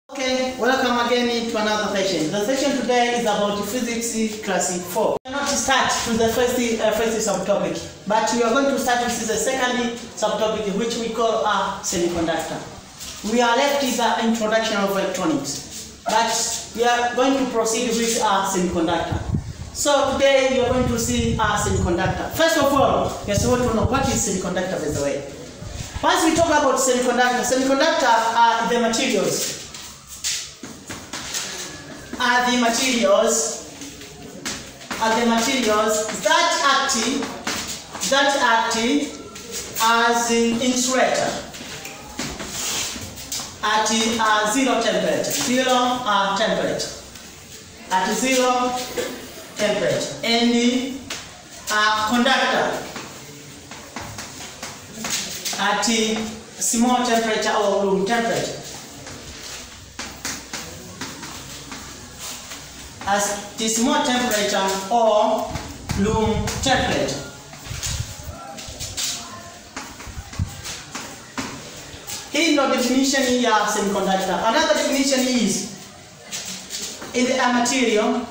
Okay, welcome again to another session. The session today is about physics class 4. We are not to start to the first, uh, first subtopic, but we are going to start with the second subtopic, which we call a semiconductor. We are left with the introduction of electronics, but we are going to proceed with a semiconductor. So today we are going to see a semiconductor. First of all, you have to know what is semiconductor by the way. Once we talk about semiconductor, semiconductor are the materials are the materials are the materials that act that act as an insulator at uh, zero temperature zero uh, temperature at zero temperature and the uh, conductor at small temperature or room temperature as the small temperature or room temperature. Hii ndo definition ya semiconductor. Another definition is in the a material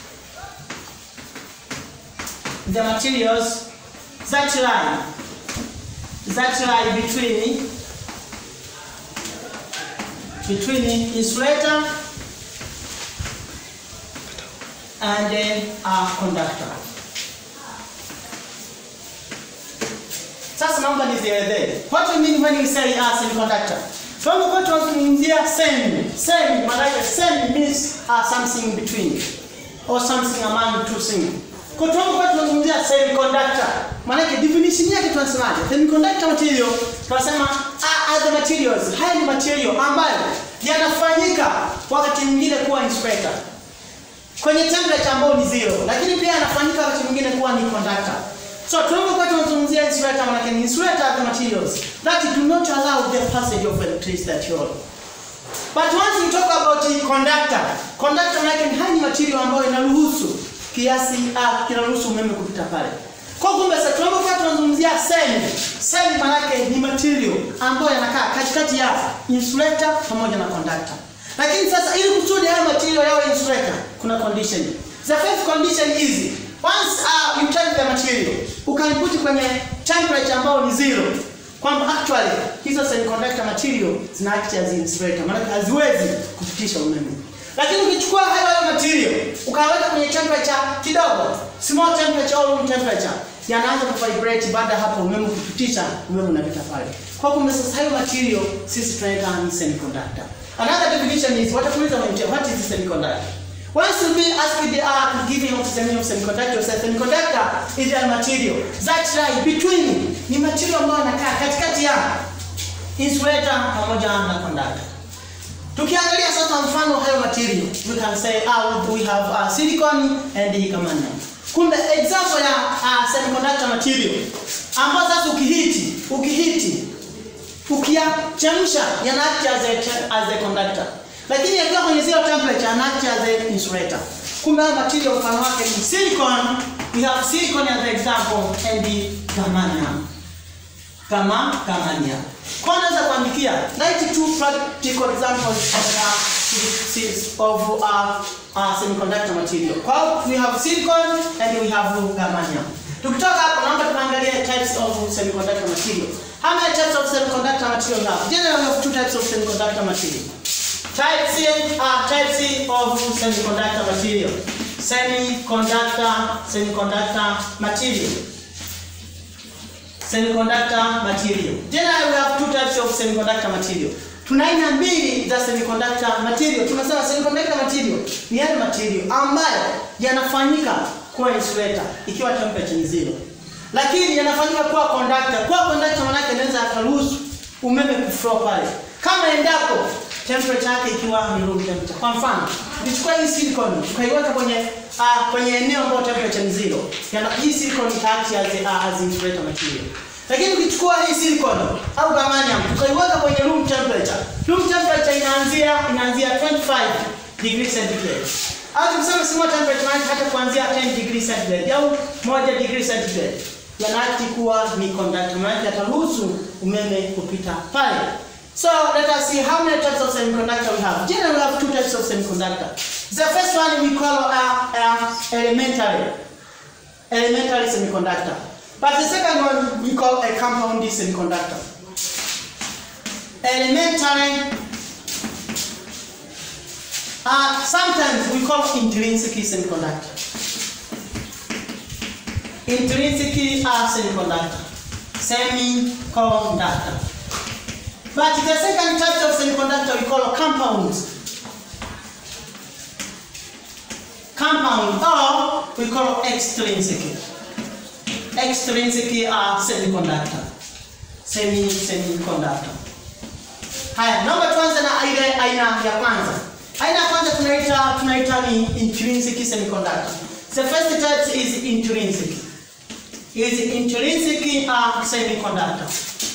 the materials that lie that lie between between insulator and then a conductor. Sasa naomba nizielezee. What do you mean when you say a semiconductor? Tunapokuwa tunazungumzia semi, semi maana yake semi means uh, something in between or something among two things. Kwa tunapokuwa tunazungumzia semiconductor, maana yake definition yake tunasemaje? Semiconductor material tunasema are, are the materials. Haya ni material ambayo yanafanyika wakati mwingine kuwa insulator kwenye temperature ambayo ni zero, lakini pia anafanyika wakati mwingine kuwa ni conductor. So tunapokuwa tunazungumzia insulator, maana ni insulator are the materials that do not allow the passage of electricity at all. But once we talk about the conductor, conductor maana ni haya material ambayo inaruhusu kiasi ah, kinaruhusu umeme kupita pale. Kwa kumbe sasa tunapokuwa tunazungumzia semi, semi maana ni material ambayo yanakaa katikati ya insulator pamoja na conductor. Lakini sasa ili kusudi haya material yawe insulator kuna condition. The first condition is once uh, you take the material ukaiput kwenye temperature ambayo ni zero kwamba actually hizo semiconductor material zina act as insulator maana haziwezi kupitisha umeme. Lakini ukichukua hayo hayo material ukaweka kwenye temperature kidogo, small temperature au room temperature, yanaanza kuvibrate baada hapo umeme kupitisha, umeme unapita pale. Kwa kumbe sasa hayo material sisi tunaita ni semiconductor. Another definition is watakuuliza mwenyewe what is a semiconductor? Once you be asked the art giving of the meaning of semiconductor, say semiconductor is a material that lie between ni material ambayo yanakaa katikati ya insulator pamoja na conductor. Tukiangalia sasa mfano hayo material, we can say ah, we have uh, silicon and germanium. Kumbe example ya uh, semiconductor material ambayo sasa ukihiti, ukihiti ukiyachemsha yana act as a, as a conductor lakini yakiwa kwenye zero temperature yana act as a insulator kumbe haya material mfano wake ni silicon we have silicon as an example and the germanium kama germanium kwa naweza kuandikia write two practical examples of uh, of uh, uh, semiconductor material kwa we have silicon and we have germanium tukitoka hapo naomba tuangalie types of semiconductor material How many types of semiconductor material have? Generally, we have two types of semiconductor material. Type C are type C of semiconductor material. Semiconductor, semiconductor material. Semiconductor material. Generally, we have two types of semiconductor material. Tuna aina mbili za semiconductor material. Tunasema semiconductor material ni yale material ambayo yanafanyika kuwa insulator ikiwa temperature ni zero lakini yanafanyika kuwa conductor. Kuwa conductor maana yake inaweza akaruhusu umeme kuflow pale, kama endapo temperature yake ikiwa ni room temperature. Kwa mfano, tukichukua hii silicon tukaiweka kwenye uh, kwenye eneo ambapo temperature ni zero, yana hii silicon itaact as uh, as insulator material. Lakini ukichukua hii silicon au germanium tukaiweka kwenye room temperature, room temperature inaanzia inaanzia 25 degrees centigrade au tuseme small temperature maana hata kuanzia 10 degrees centigrade au 1 degree centigrade yanaati kuwa ni conductor, maana yataruhusu umeme kupita pale. So let us see how many types of semiconductor we have. Generally, we have two types of semiconductor. The first one we call uh, uh, elementary, elementary semiconductor. But the second one we call a compound semiconductor. Elementary. Uh, sometimes we call intrinsic semiconductor. Intrinsic uh, semiconductor. Semiconductor. But the second type of semiconductor we call compounds. Compound or we call extrinsic. Extrinsic are semiconductor. Semi semiconductor. Haya, naomba tuanze na ile aina ya kwanza. Aina ya kwanza tunaita tunaita ni intrinsic semiconductor. The first type is intrinsic. Is intrinsic uh, semiconductor.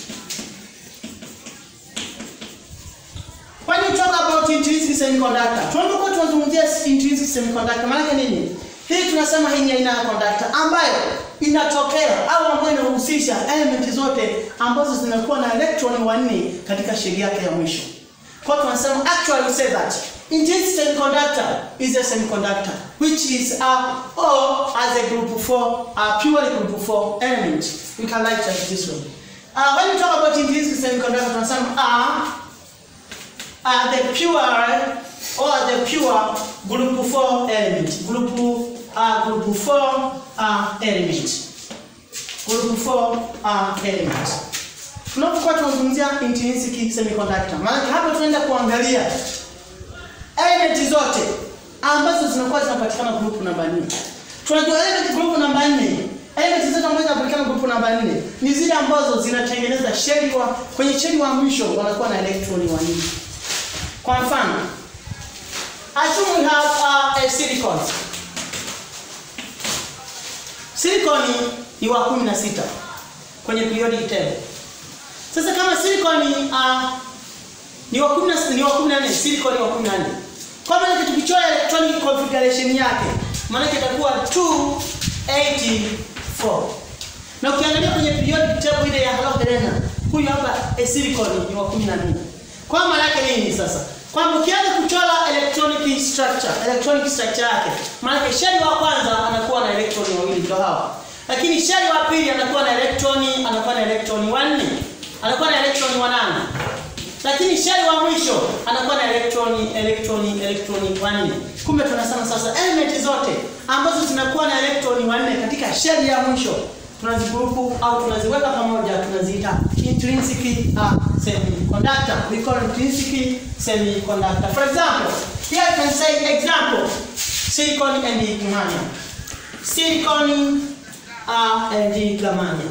When you talk about intrinsic semiconductor, tunapokuwa tunazungumzia intrinsic semiconductor, maana yake nini? Hii tunasema hii ni aina ya conductor ambayo inatokea au ambayo inahusisha element zote ambazo zinakuwa na electron wanne katika sheli yake ya mwisho. Kwa hiyo tunasema actually we say that intrinsic semiconductor is a semiconductor which is a or as a group 4 a purely group 4 element. We can write it this way. Uh, when we talk about intrinsic semiconductor, tunasema a are the pure or the pure group 4 element. Group uh, group 4 uh, element. Group 4 uh, element. Tunapokuwa tunazungumzia intrinsic semiconductor, maana hapa tunaenda kuangalia element zote ambazo zinakuwa zinapatikana group namba 4. Tunajua element group namba 4 Element zote ambazo zinapatikana group namba 4 ni zile ambazo zinatengeneza sheli wa kwenye sheli wa mwisho wanakuwa na electroni wanne. Kwa mfano, assume we have uh, a silicon. Silicon ni wa 16 kwenye periodic table. Sasa kama silicon uh, ni wa 10 ni wa 14, silicon ni wa 14. Kwa maana tukichora electronic configuration yake, maana itakuwa 284. Na ukiangalia kwenye periodic table ile ya halogen, huyu hapa a silicon ni wa 14. Kwa maana yake nini sasa? Kwamba ukianza kuchora electronic structure, electronic structure yake, maana sheli wa kwanza anakuwa na electroni wawili ndio hawa. Lakini sheli wa pili anakuwa na electroni, anakuwa na electroni wanne. Anakuwa na electroni wanane. Lakini sheli wa mwisho anakuwa na electroni, electroni, electroni wanne. Kumbe tunasema sasa element zote ambazo zinakuwa na electroni wanne katika sheli ya mwisho tunazigrupu au tunaziweka pamoja tunaziita intrinsic uh, semiconductor we call intrinsic semiconductor for example here I can say example silicon and germanium silicon uh, and germanium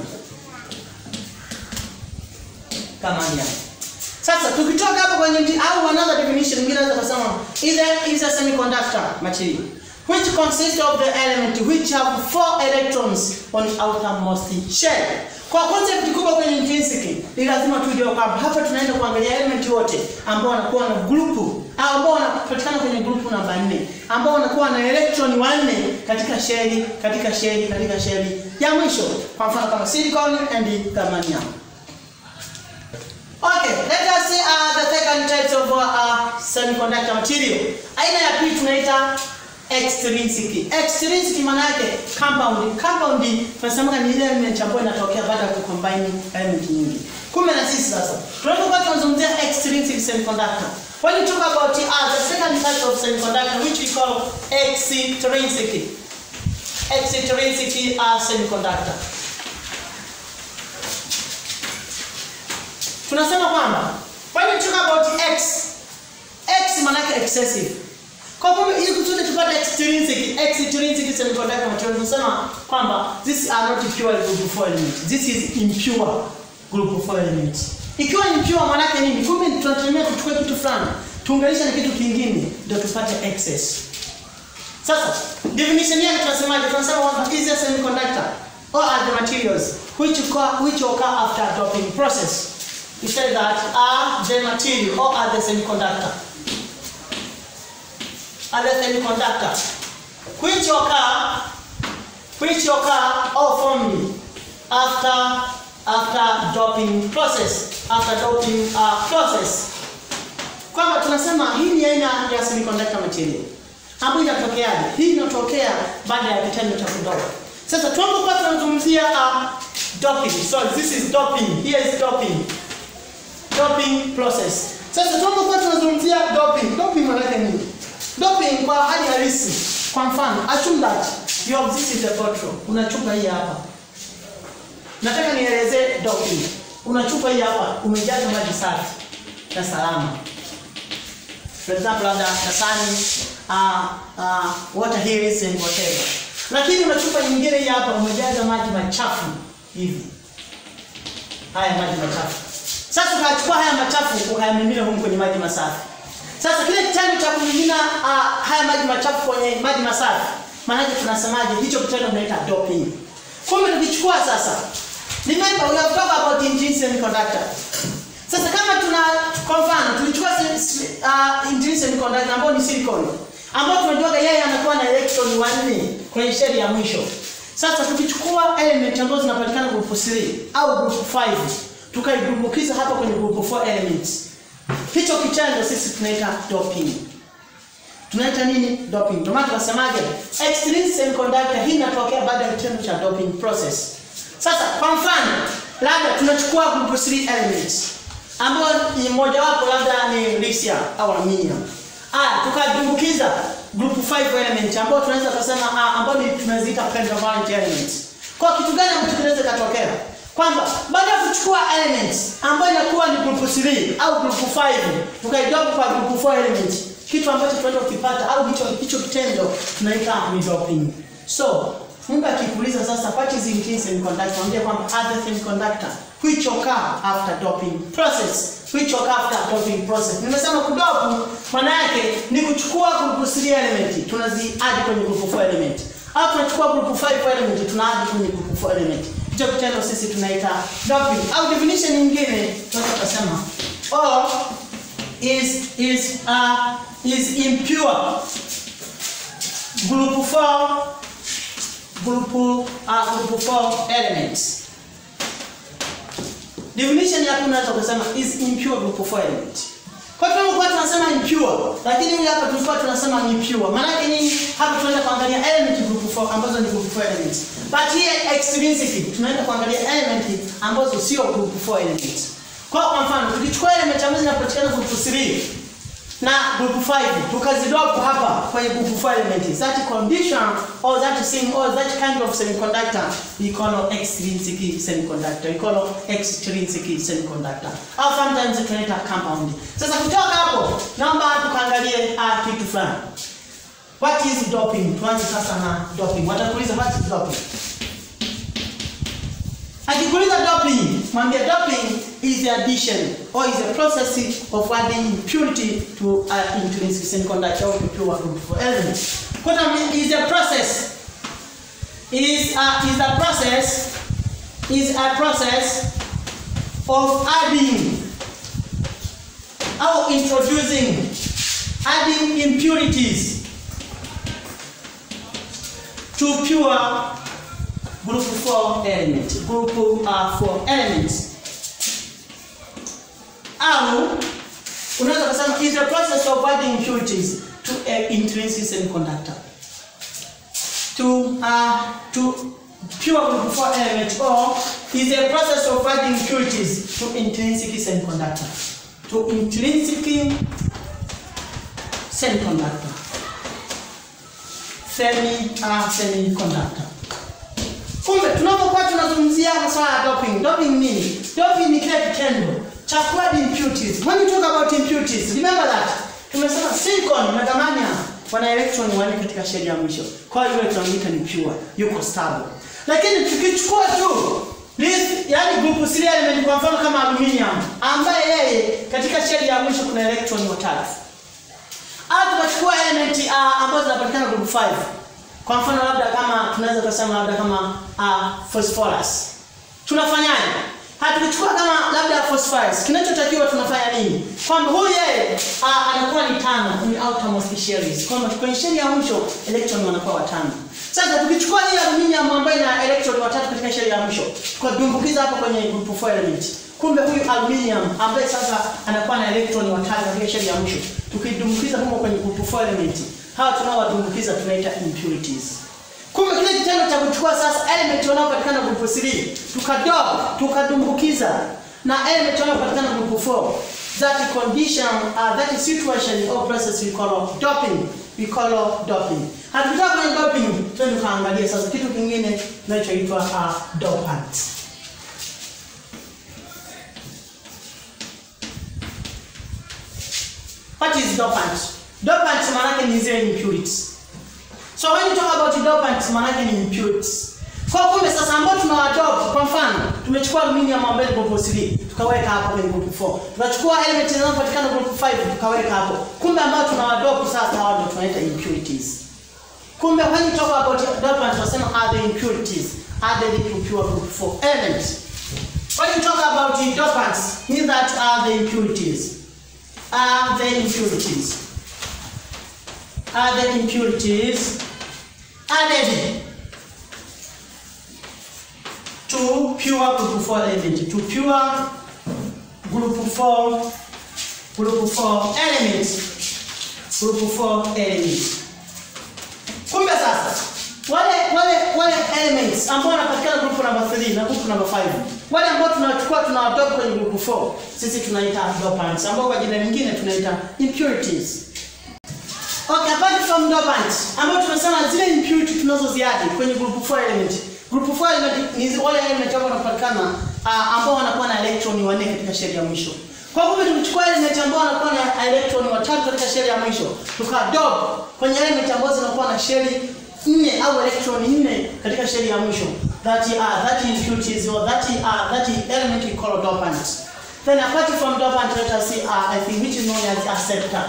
germanium sasa tukitoka hapo kwenye au another definition nyingine naweza kusema is a, is a semiconductor material which consists of the element which have four electrons on the outermost shell. Kwa concept kubwa kwenye intrinsic ni lazima tujue kwamba hapa tunaenda kuangalia element wote ambao wanakuwa na group au ambao wanapatikana kwenye group namba 4 ambao wanakuwa na electron wanne katika sheli katika sheli katika sheli ya mwisho. Kwa mfano kama silicon and germanium. Okay, let us see uh, the second types of uh, semiconductor material. Aina ya pili tunaita extrinsic. Extrinsic maana yake compound. Compound tunasema ni ile element ambayo inatokea baada ya kucombine element nyingi. Kumbe na sisi sasa tunapokuwa tunazungumzia extrinsic semiconductor. When you talk about uh, the second type of semiconductor which we call extrinsic. Extrinsic uh, semiconductor. Tunasema kwamba when you talk about x x maana yake excessive kwa kumbe ili kusudi tupate extrinsic extrinsic semiconductor material tunasema kwamba these are not pure group 4 elements. This is impure group 4 elements. Ikiwa impure maana yake nini? Kumbe tunatumia kuchukua kitu fulani, tuunganisha na kitu kingine ndio tupate excess. Sasa definition yake tunasemaje? Tunasema kwamba is a semiconductor or are the materials which occur, which occur after doping process. We say that are the material or are the semiconductor are the semiconductor which occur which occur or formed after after doping process after doping uh, process kwamba tunasema hii ni aina ya semiconductor material ambayo inatokeaje hii inatokea baada ya kitendo cha kudopa sasa tunapokuwa tunazungumzia uh, doping so this is doping here is doping doping process sasa tunapokuwa tunazungumzia doping doping maana yake nini doping kwa hali halisi kwa mfano assume that you have this is a bottle una chupa hii hapa nataka nielezee doping una chupa hii hapa umejaza maji safi na salama for example labda dasani uh, uh, water hills and whatever lakini una chupa nyingine hii hapa umejaza maji machafu hivi haya maji machafu sasa ukachukua haya machafu ukayamimina humu kwenye maji masafi sasa kile kitendo cha kumimina uh, haya maji machafu kwenye maji masafi maanake tunasemaje hicho kitendo tunaita doping kumbe tukichukua sasa remember we have talked about intrinsic semiconductor sasa kama tuna kwa mfano tulichukua uh, intrinsic semiconductor ambao ni silicon ambao tunajua yeye anakuwa na electron wanne kwenye shell ya mwisho sasa tukichukua element ambazo zinapatikana group 3 au group 5 tukaidumbukiza hapa kwenye group 4 elements hicho kitendo sisi tunaita doping tunaita nini doping ndio maana tunasemaje extrinsic semiconductor hii inatokea baada ya kitendo cha doping process sasa kwa mfano labda tunachukua group 3 elements ambayo ni moja wapo labda ni lithium au aluminium ah tukadumbukiza group 5 element ambao tunaweza kusema ah, ambao ni tunaziita pentavalent elements kwa kitu gani ambacho kinaweza katokea kwamba baada ya kuchukua elements ambayo inakuwa ni group 3 au group 5 tukaidopa kwa group 4 element kitu ambacho tunaenda kukipata au hicho hicho kitendo tunaita ni doping so Mungu akikuuliza sasa what is intrinsic semiconductor mwambie kwamba other semiconductor which occur after doping process which occur after doping process nimesema kudopu maana yake ni kuchukua group 3 element tunazi add kwenye group 4 element au tunachukua group 5 element tuna add kwenye group 4 element hicho kitendo sisi tunaita doping au definition nyingine tunaweza kusema or is is uh, is impure group 4 group uh, group 4 elements definition ya tunaweza kusema is impure group 4 element kwa hiyo tulikuwa tunasema impure lakini huyu hapa tulikuwa tunasema ni pure maana yake nini hapa tunaenda kuangalia element group 4 ambazo ni group 4 elements but here extrinsically tunaenda kuangalia element ambazo sio group 4 elements kwa kwa mfano tukichukua element ambazo zinapatikana group 3 na group 5 tukazidrop hapa kwenye group 4 element that condition or that thing or that kind of semiconductor we call extrinsic semiconductor we call extrinsic semiconductor au sometimes tunaita compound sasa kutoka hapo naomba tukaangalie uh, kitu fulani what is doping tuanze sasa na doping watakuuliza what is doping akikuuliza doping mwambie doping is the addition or is a process of adding impurity to an intrinsic semiconductor or to pure group for element what I mean is a process is a, is a process is a process of adding or introducing adding impurities to pure group 4 element group uh, 4 elements au unaweza kusema is the process of adding impurities to a intrinsic semiconductor to uh, to pure group 4 element or is a process of adding impurities to intrinsic semiconductor to intrinsic semiconductor semi uh, semiconductor kumbe tunapokuwa tunazungumzia masuala ya doping doping nini doping ni kile kitendo cha kuadd impurities when you talk about impurities remember that tumesema silicon na germanium wana electron wanne katika shell ya mwisho kwa hiyo tunaita ni pure yuko stable lakini tukichukua tu This, yani group 3 element kwa mfano kama aluminium ambaye yeye katika shell ya mwisho kuna electron watatu au tukachukua element uh, ambazo zinapatikana group 5 kwa mfano labda kama tunaweza kusema labda kama uh, phosphorus tunafanyaje hatukuchukua kama labda phosphorus kinachotakiwa tunafanya nini kwamba huyu yeye uh, anakuwa ni tano kwenye outermost shells kwamba kwenye shell ya mwisho electron wanakuwa watano Sasa tukichukua hii aluminium ambayo ina electron watatu katika sheli ya mwisho, tukadumbukiza hapo kwenye group 4 element. Kumbe huyu aluminium ambaye sasa anakuwa na electron watatu katika sheli ya mwisho, tukidumbukiza humo kwenye group 4 element, hawa tunaowadumbukiza tunaita impurities. Kumbe kile kitendo cha kuchukua sasa element wanaopatikana group 3, tukadop, tukadumbukiza na element wanaopatikana group 4 that condition uh, that situation or process we call doping we call doping hatutaka kwenye doping twende tukaangalia sasa kitu kingine kinachoitwa uh, dopant what is dopant dopant maana yake ni zile impurities so when you talk about dopant maana yake ni impurities kwa kumbe sasa ambao tunawadopt kwa mfano tumechukua aluminium ambayo ni group 3 tukaweka hapo kwenye group 4 tunachukua element zinazopatikana group 5 tukaweka hapo kumbe ambao tunawadopt sasa hao ndio tunaita impurities kumbe when you talk about dopant tunasema are the impurities added to pure group 4 elements when you talk about the dopants mean that are the impurities are the impurities are the impurities added to pure group 4 element to pure group 4 group 4 element group 4 element kumbe sasa wale wale wale elements ambao wanapatikana group number 3 na group number 5 wale ambao tunachukua tunawadopa kwenye group 4 sisi tunaita dopants ambao kwa jina lingine tunaita impurities Okay, apart from dopants ambao tunasema zile impurity tunazoziadi kwenye group 4 element Group 4 element ni wale element ambao wanapatikana uh, ambao wanakuwa na electron wanne katika sheli ya mwisho. Kwa hivyo tukichukua element ambao wanakuwa na electron watatu katika sheli ya mwisho, tukadop kwenye element ambazo zinakuwa na sheli nne au electron nne katika sheli ya mwisho. That are that impurities or that are that element we call dopant. Then apart from dopant let us see uh, I think which is known as acceptor.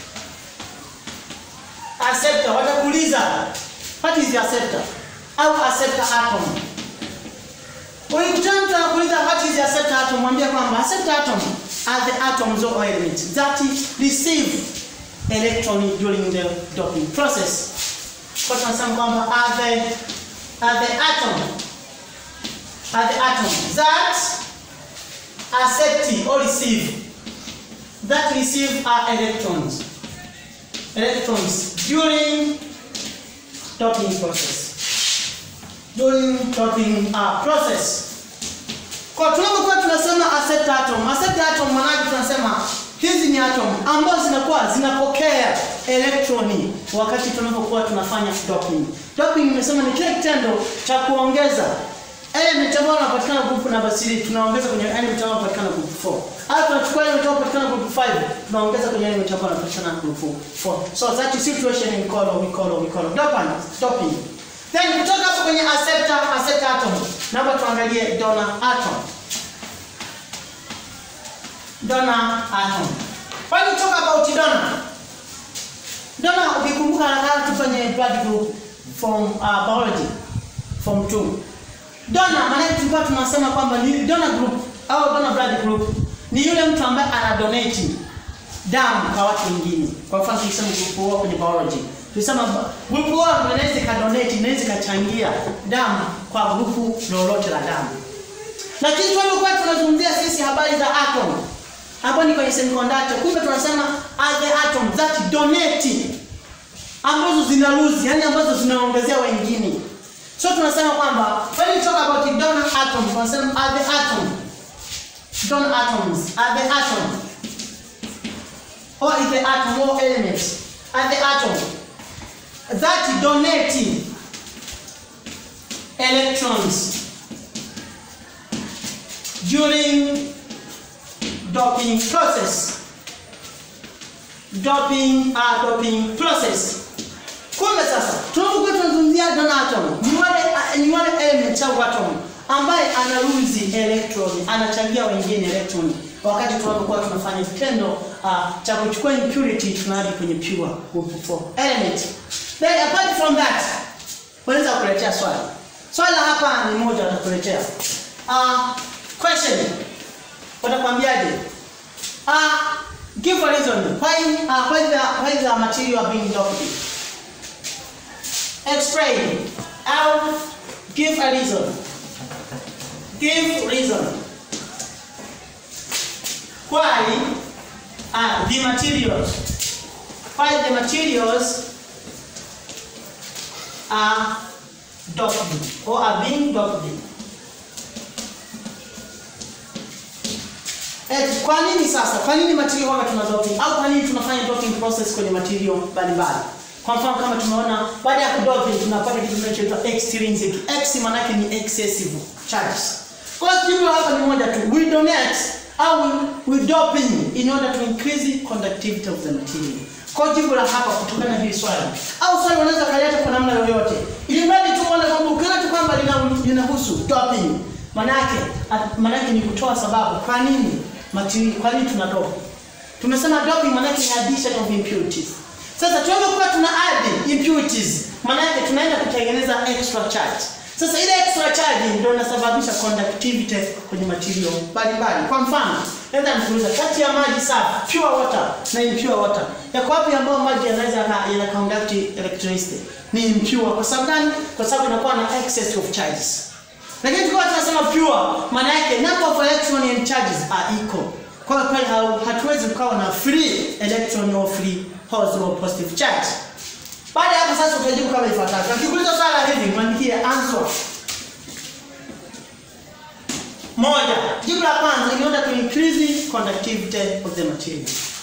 Acceptor watakuuliza what is the acceptor? au acceptor atom. Ukikutana mtu anakuuliza what is the acceptor atom, mwambie kwamba acceptor atom are the atoms or elements that receive electron during the doping process. Kwa tunasema kwamba are the are the atom are the atom that accept or receive that receive are electrons electrons during doping process during doping uh, process. Kwa tunapokuwa tunasema accept atom, accept atom maana tunasema hizi ni atom ambazo zinakuwa zinapokea elektroni wakati tunapokuwa tunafanya doping. Doping nimesema ni kile kitendo cha kuongeza element ambayo inapatikana group number 3 tunaongeza kwenye element ambayo inapatikana group 4. Au tunachukua element ambayo inapatikana group 5 tunaongeza kwenye element ambayo inapatikana group 4. So that is situation we call we call we call doping. Doping. Then kutoka hapo kwenye acceptor, acceptor atom. Naomba tuangalie donor atom. Donor atom. When you talk about donor, donor ukikumbuka haraka tu kwenye blood group from uh, biology form 2. Donor maana tulikuwa tunasema kwamba ni donor group au donor blood group ni yule mtu ambaye ana donate damu kwa watu wengine. Kwa mfano tukisema group 1 kwenye biology Tulisema grupu wao inaweza ikadonate, inaweza ikachangia damu kwa grupu lolote la damu. Lakini tunapokuwa tunazungumzia sisi habari za atom, hapo ni kwenye semiconductor, kumbe tunasema are the atom that donate, ambazo zina lose, yani ambazo zinaongezea wengine. So tunasema kwamba when we talk about the donor atom, tunasema are the atom, donor atoms, are the atom, or is the atom or element, are the atom that donate electrons during doping process. Doping uh, doping process. Kumbe sasa tunapokuwa tunazungumzia donor atom, ni wale ni wale element au atom ambaye anaruzi electron, anachangia wengine electron wakati tunapokuwa tunafanya kitendo uh, cha kuchukua impurity tunarudi kwenye pure group 4 element. Then apart from that, wanaweza kuletea swali. Swali hapa ni moja watakuletea. Uh, question. Watakwambiaje? Uh, give a reason why uh, why the why the material are being doped. explain au give a reason give reason why are the materials why the materials are doped or are being doped Eh, kwa nini sasa? Kwa nini material huwa tuna doping au kwa nini tunafanya doping process kwenye material mbalimbali? Kwa mfano kama tumeona baada ya kudoping tunapata kitu kinachoitwa extrinsic. X maana yake ni excessive charges. Kwa hiyo jibu hapa ni moja tu. We donate au we, we doping in order to increase the conductivity of the material. Kwa hiyo jibu la hapa kutokana na hili swali au swali unaweza kaleta kwa namna yoyote. Ili mradi tu uone kwamba ukiona tu kwamba lina- linahusu doping manake at- manake ni kutoa sababu kwa nini material kwa nini tuna doping. Tumesema doping manake ni addition of impurities. Sasa tunapokuwa tuna add impurities, maana yake tunaenda kutengeneza extra charge. Sasa ile extra charge ndio inasababisha conductivity kwenye material mbalimbali. Kwa mfano, naweza nikuuliza kati ya maji safi, pure water na impure water, yako wapi ambayo maji yanaweza yaka- yana conduct electricity? Ni impure. Kwa sababu gani? Kwa sababu inakuwa na excess of charges. Lakini tukiwa tunasema pure, maana yake number of electron and charges are equal. Kwa hiyo pale hau- hatuwezi kukawa na free electron or free positive or positive charge. Baada ya hapo sasa utajibu kama ifuatavyo. Akikuuliza swala hivi, mwandikie answer. Moja, jibu la kwanza in order to increase the conductivity of the material.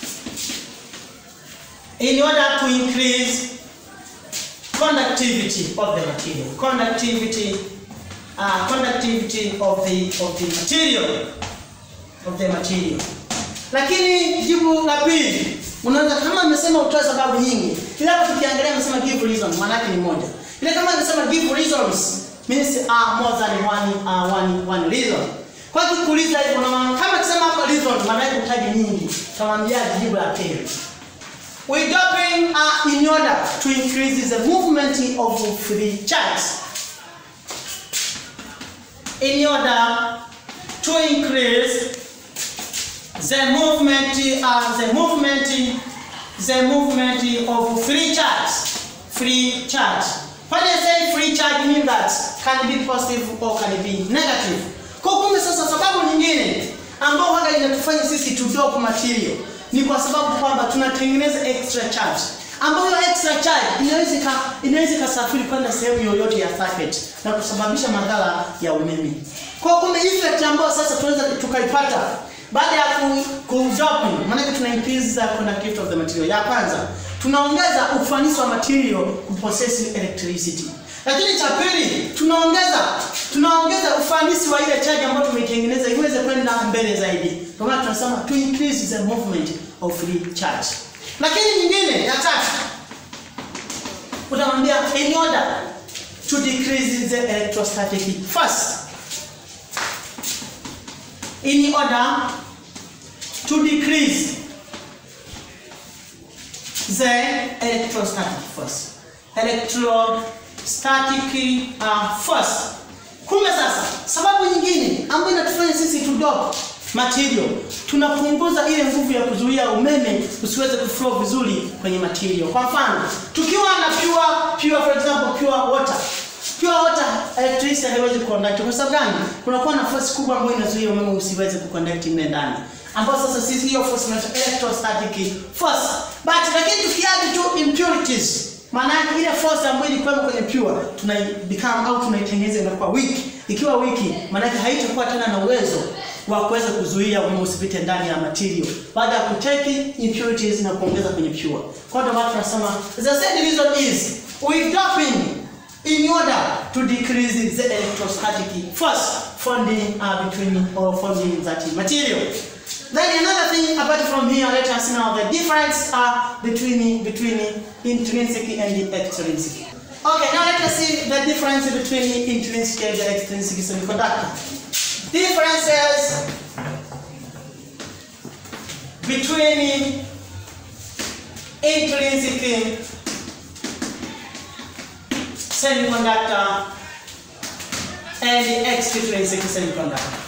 In order to increase conductivity of the material. Conductivity uh, conductivity of the of the material of the material. Lakini jibu la pili unaweza kama amesema utoe sababu nyingi, ila hapo tukiangalia amesema give reason, maana yake ni moja. Ile kama amesema give reasons means are more than one uh, one one reason. Kwa hiyo kuuliza hivyo na maana kama akisema hapa reason, maana yake utaje nyingi. Tamwambia jibu la pili. We doping uh, in order to increase the movement of free charges. In order to increase the movement, uh, the movement, the movement of free charge, free charge. When I say free charge, mean that can be positive or can be negative. Kwa kumbe sasa, sababu nyingine ambao waga inatufanya sisi to dope material ni kwa sababu kwamba tunatengeneza extra charge ambayo extra charge inaweza ika- inaweza ikasafiri kwenda sehemu yoyote ya circuit na kusababisha madhara ya umeme. Kwa kumbe effect ambayo sasa tunaweza tukaipata baada ya ku, ku doping, maana tuna increase the conductivity of the material. Ya kwanza tunaongeza ufanisi wa material kupossess electricity. Lakini cha pili tunaongeza tunaongeza ufanisi wa ile charge ambayo tumeitengeneza iweze kwenda mbele zaidi. Kwa maana tunasema to increase the movement of free charge. Lakini nyingine ya tatu utamwambia in order to decrease the electrostatic force in order to decrease the electrostatic force. Electrostatic uh, force. Kumbe sasa, sababu nyingine ambayo inatufanya sisi tudop material, tunapunguza ile nguvu ya kuzuia umeme usiweze kuflow vizuri kwenye material. Kwa mfano, tukiwa na pure, pure for example, pure water Pure water electricity haiwezi kuconduct. Kwa sababu gani? Kunakuwa na force kubwa ambayo inazuia umeme usiweze kuconduct mle ndani. Ambapo sasa sisi hiyo force inaitwa electrostatic force. But lakini tukiadd tu impurities, maana yake ile force ambayo ilikuwa kwenye pure tuna become au tunaitengeneza inakuwa weak. Ikiwa weak, maana yake haitakuwa tena na uwezo wa kuweza kuzuia umeme usipite ndani ya material baada ya kutake impurities na kuongeza kwenye pure. Kwa hiyo ndio maana tunasema the second reason is we doping in order to decrease the electrostatic force founding uh, between or founding that material. Then another thing apart from here, let us know the difference uh, between between intrinsic and extrinsic. Okay, now let us see the difference between intrinsic and extrinsic semiconductor. Differences between intrinsic semiconductor and extrinsic semiconductor.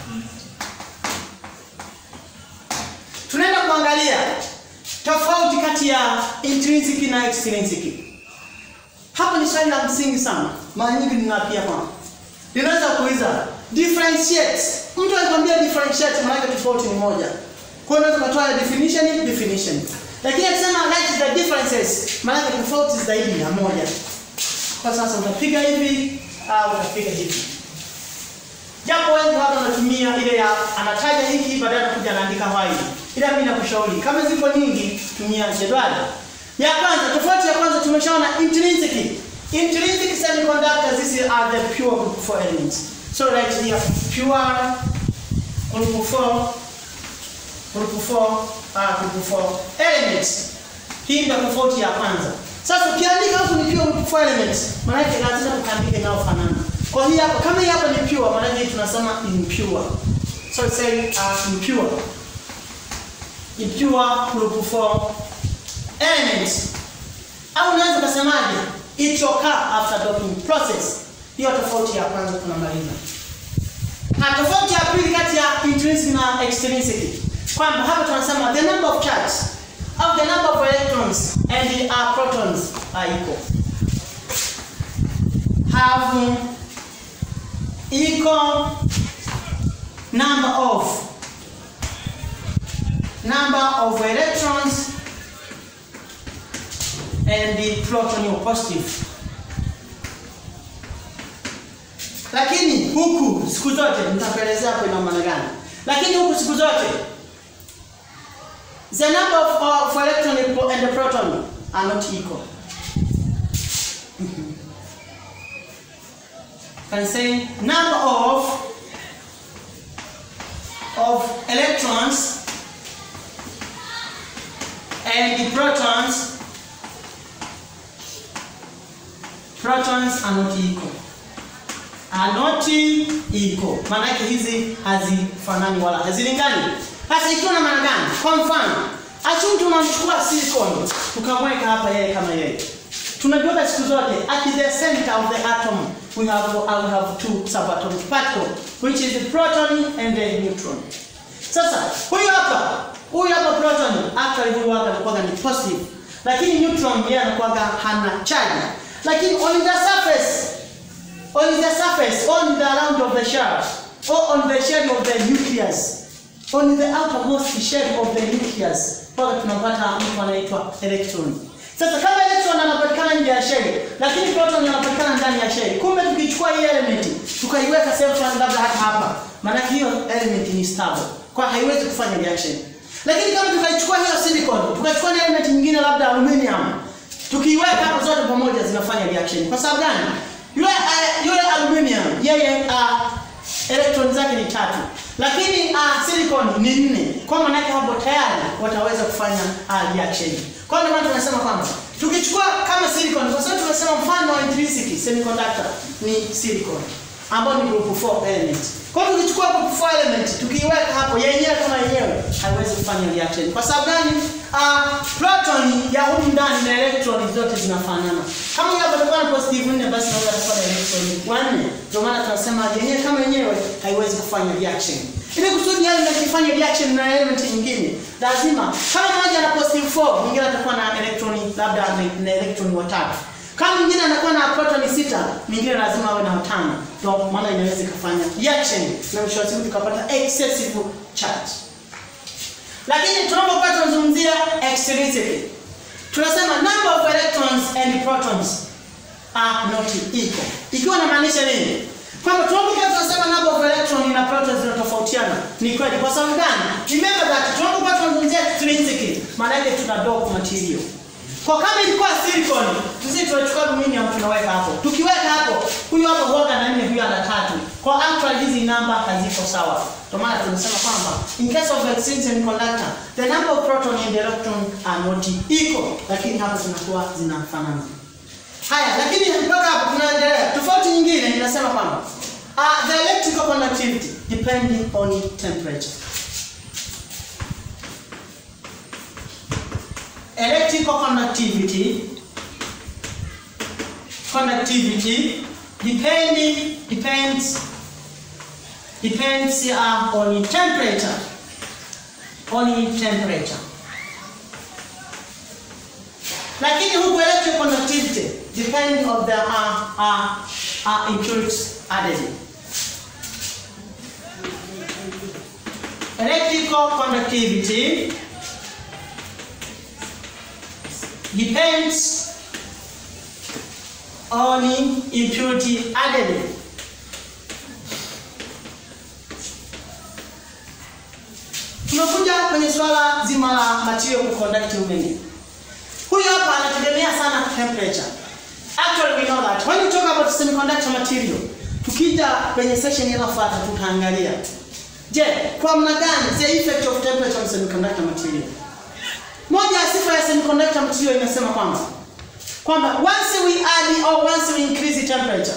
Tunaenda kuangalia tofauti kati ya intrinsic na extrinsic. Hapa ni swali la msingi sana, mara nyingi ninapia hapa. Ninaweza kuuliza differentiate. Mtu akikwambia differentiate, maana yake tofauti ni moja. Kwa hiyo unaweza kutoa definition definition. Lakini akisema write the differences, maana yake tofauti zaidi ya moja. Kwa sasa utapiga hivi au utapiga hivi. Japo wengi watu wanatumia ile ya anataja hiki baadaye anakuja anaandika why. Ila mimi nakushauri kama ziko nyingi tumia jedwali. Ya kwanza tofauti ya kwanza tumeshaona intrinsic. Intrinsic semiconductors these are the pure group 4 elements. So right here pure group 4 group 4 ah group 4 elements. Hii ndio tofauti ya kwanza. Sasa ukiandika huku ni pure group 4 elements, maana yake lazima ukaandike inayofanana. Kwa hiyo hapa kama hii hapa ni pure, maana yake tunasema impure. So it's say uh, impure. Impure group 4 elements. Au unaweza kusemaje? It occur after doping process. Hiyo tofauti ya kwanza tunamaliza. Ha, tofauti ya pili kati ya intrinsic na extrinsic. Kwamba hapa tunasema the number of charges of the number of electrons and the uh, protons are equal. Have equal number of number of electrons and the proton are positive. Lakini huku siku zote nitakuelezea hapo ina maana gani. Lakini huku siku zote the number of, of electron and the proton are not equal. Can say number of of electrons and the protons protons are not equal are not equal. Maana yake hizi hazifanani wala hazilingani. Sasa ikiwa na maana gani? Kwa mfano, assume tunamchukua silicon tukamweka hapa yeye kama yeye. Tunajua siku zote at the center of the atom we have I will have two subatomic particles which is the proton and the neutron. Sasa huyu hapa huyu hapa proton actually huyu hapa anakuwa ni positive lakini neutron yeye anakuwa hana charge. Lakini on the surface on the surface on the round of the shell or on the shell of the nucleus on the outermost shell of the nucleus pale tunapata mtu anaitwa electron. Sasa kama electron anapatikana nje ya shell lakini proton anapatikana ndani ya shell. Kumbe tukichukua hii element tukaiweka sehemu fulani labda hata hapa, maana hiyo element ni stable. Kwa haiwezi kufanya reaction. Lakini kama tukaichukua hiyo silicon, tukachukua na element nyingine labda aluminium, tukiiweka hapo zote pamoja zinafanya reaction. Kwa sababu gani? Yule uh, yule aluminium yeye uh, electron zake ni tatu. Lakini uh, silicon ni nne. Kwa maana yake hapo tayari wataweza kufanya uh, reaction. Kwa ndio maana tunasema kwamba tukichukua kama silicon kwa sababu tunasema mfano wa intrinsic semiconductor ni silicon ambao ni group 4 element. Kwa hiyo tukichukua group 4 element tukiiweka hapo yenyewe kama yenyewe haiwezi kufanya reaction. Kwa sababu gani? Uh, proton ya humu ndani na electron zote zinafanana. Kama hapa tutakuwa na positive 4 basi naweza kuwa na electron 4. Ndio maana tunasema yenyewe kama yenyewe haiwezi kufanya reaction. Ili kusudi yale na kufanya reaction na element nyingine, lazima kama moja na positive 4, mwingine atakuwa na electron labda na electron watatu. Kama mwingine anakuwa na proton sita, mwingine lazima awe na watano. Ndio maana inaweza kufanya reaction na mwisho wa siku tukapata excessive charge. Lakini tunapokuwa tunazungumzia extrinsic, tunasema number of electrons and protons are not equal. Ikiwa inamaanisha nini? Kwamba tunapokuwa tunasema number of electron na protons zinatofautiana, ni kweli. Kwa sababu gani? Remember that tunapokuwa tunazungumzia extrinsic, maana yake tuna doped material. Kwa kama ilikuwa silicon, sisi tunachukua aluminium tunaweka hapo. Tukiweka hapo, huyu hapo huaga na nne, huyu ana tatu. Kwa actually hizi namba haziko sawa. Ndio maana tunasema kwamba in case of extrinsic semiconductor, the number of proton and electron are not equal, lakini hapa zinakuwa zinafanana. Haya, lakini mpaka hapo tunaendelea. Tofauti nyingine inasema kwamba uh, the electrical conductivity depending on temperature. electrical conductivity conductivity depending depends depends uh, on temperature on temperature lakini huku electrical conductivity depending on the uh, uh, uh, impurities added. Electrical conductivity depends on impurity added. Tunakuja kwenye swala zima la material kuconduct umeme. Huyu hapa anategemea sana temperature. Actually we know that when you talk about semiconductor material, tukija kwenye session inayofuata tutaangalia. Je, kwa namna gani the effect of temperature on semiconductor material? Moja ya sifa ya semiconductor material inasema kwamba kwamba once we add or once we increase the temperature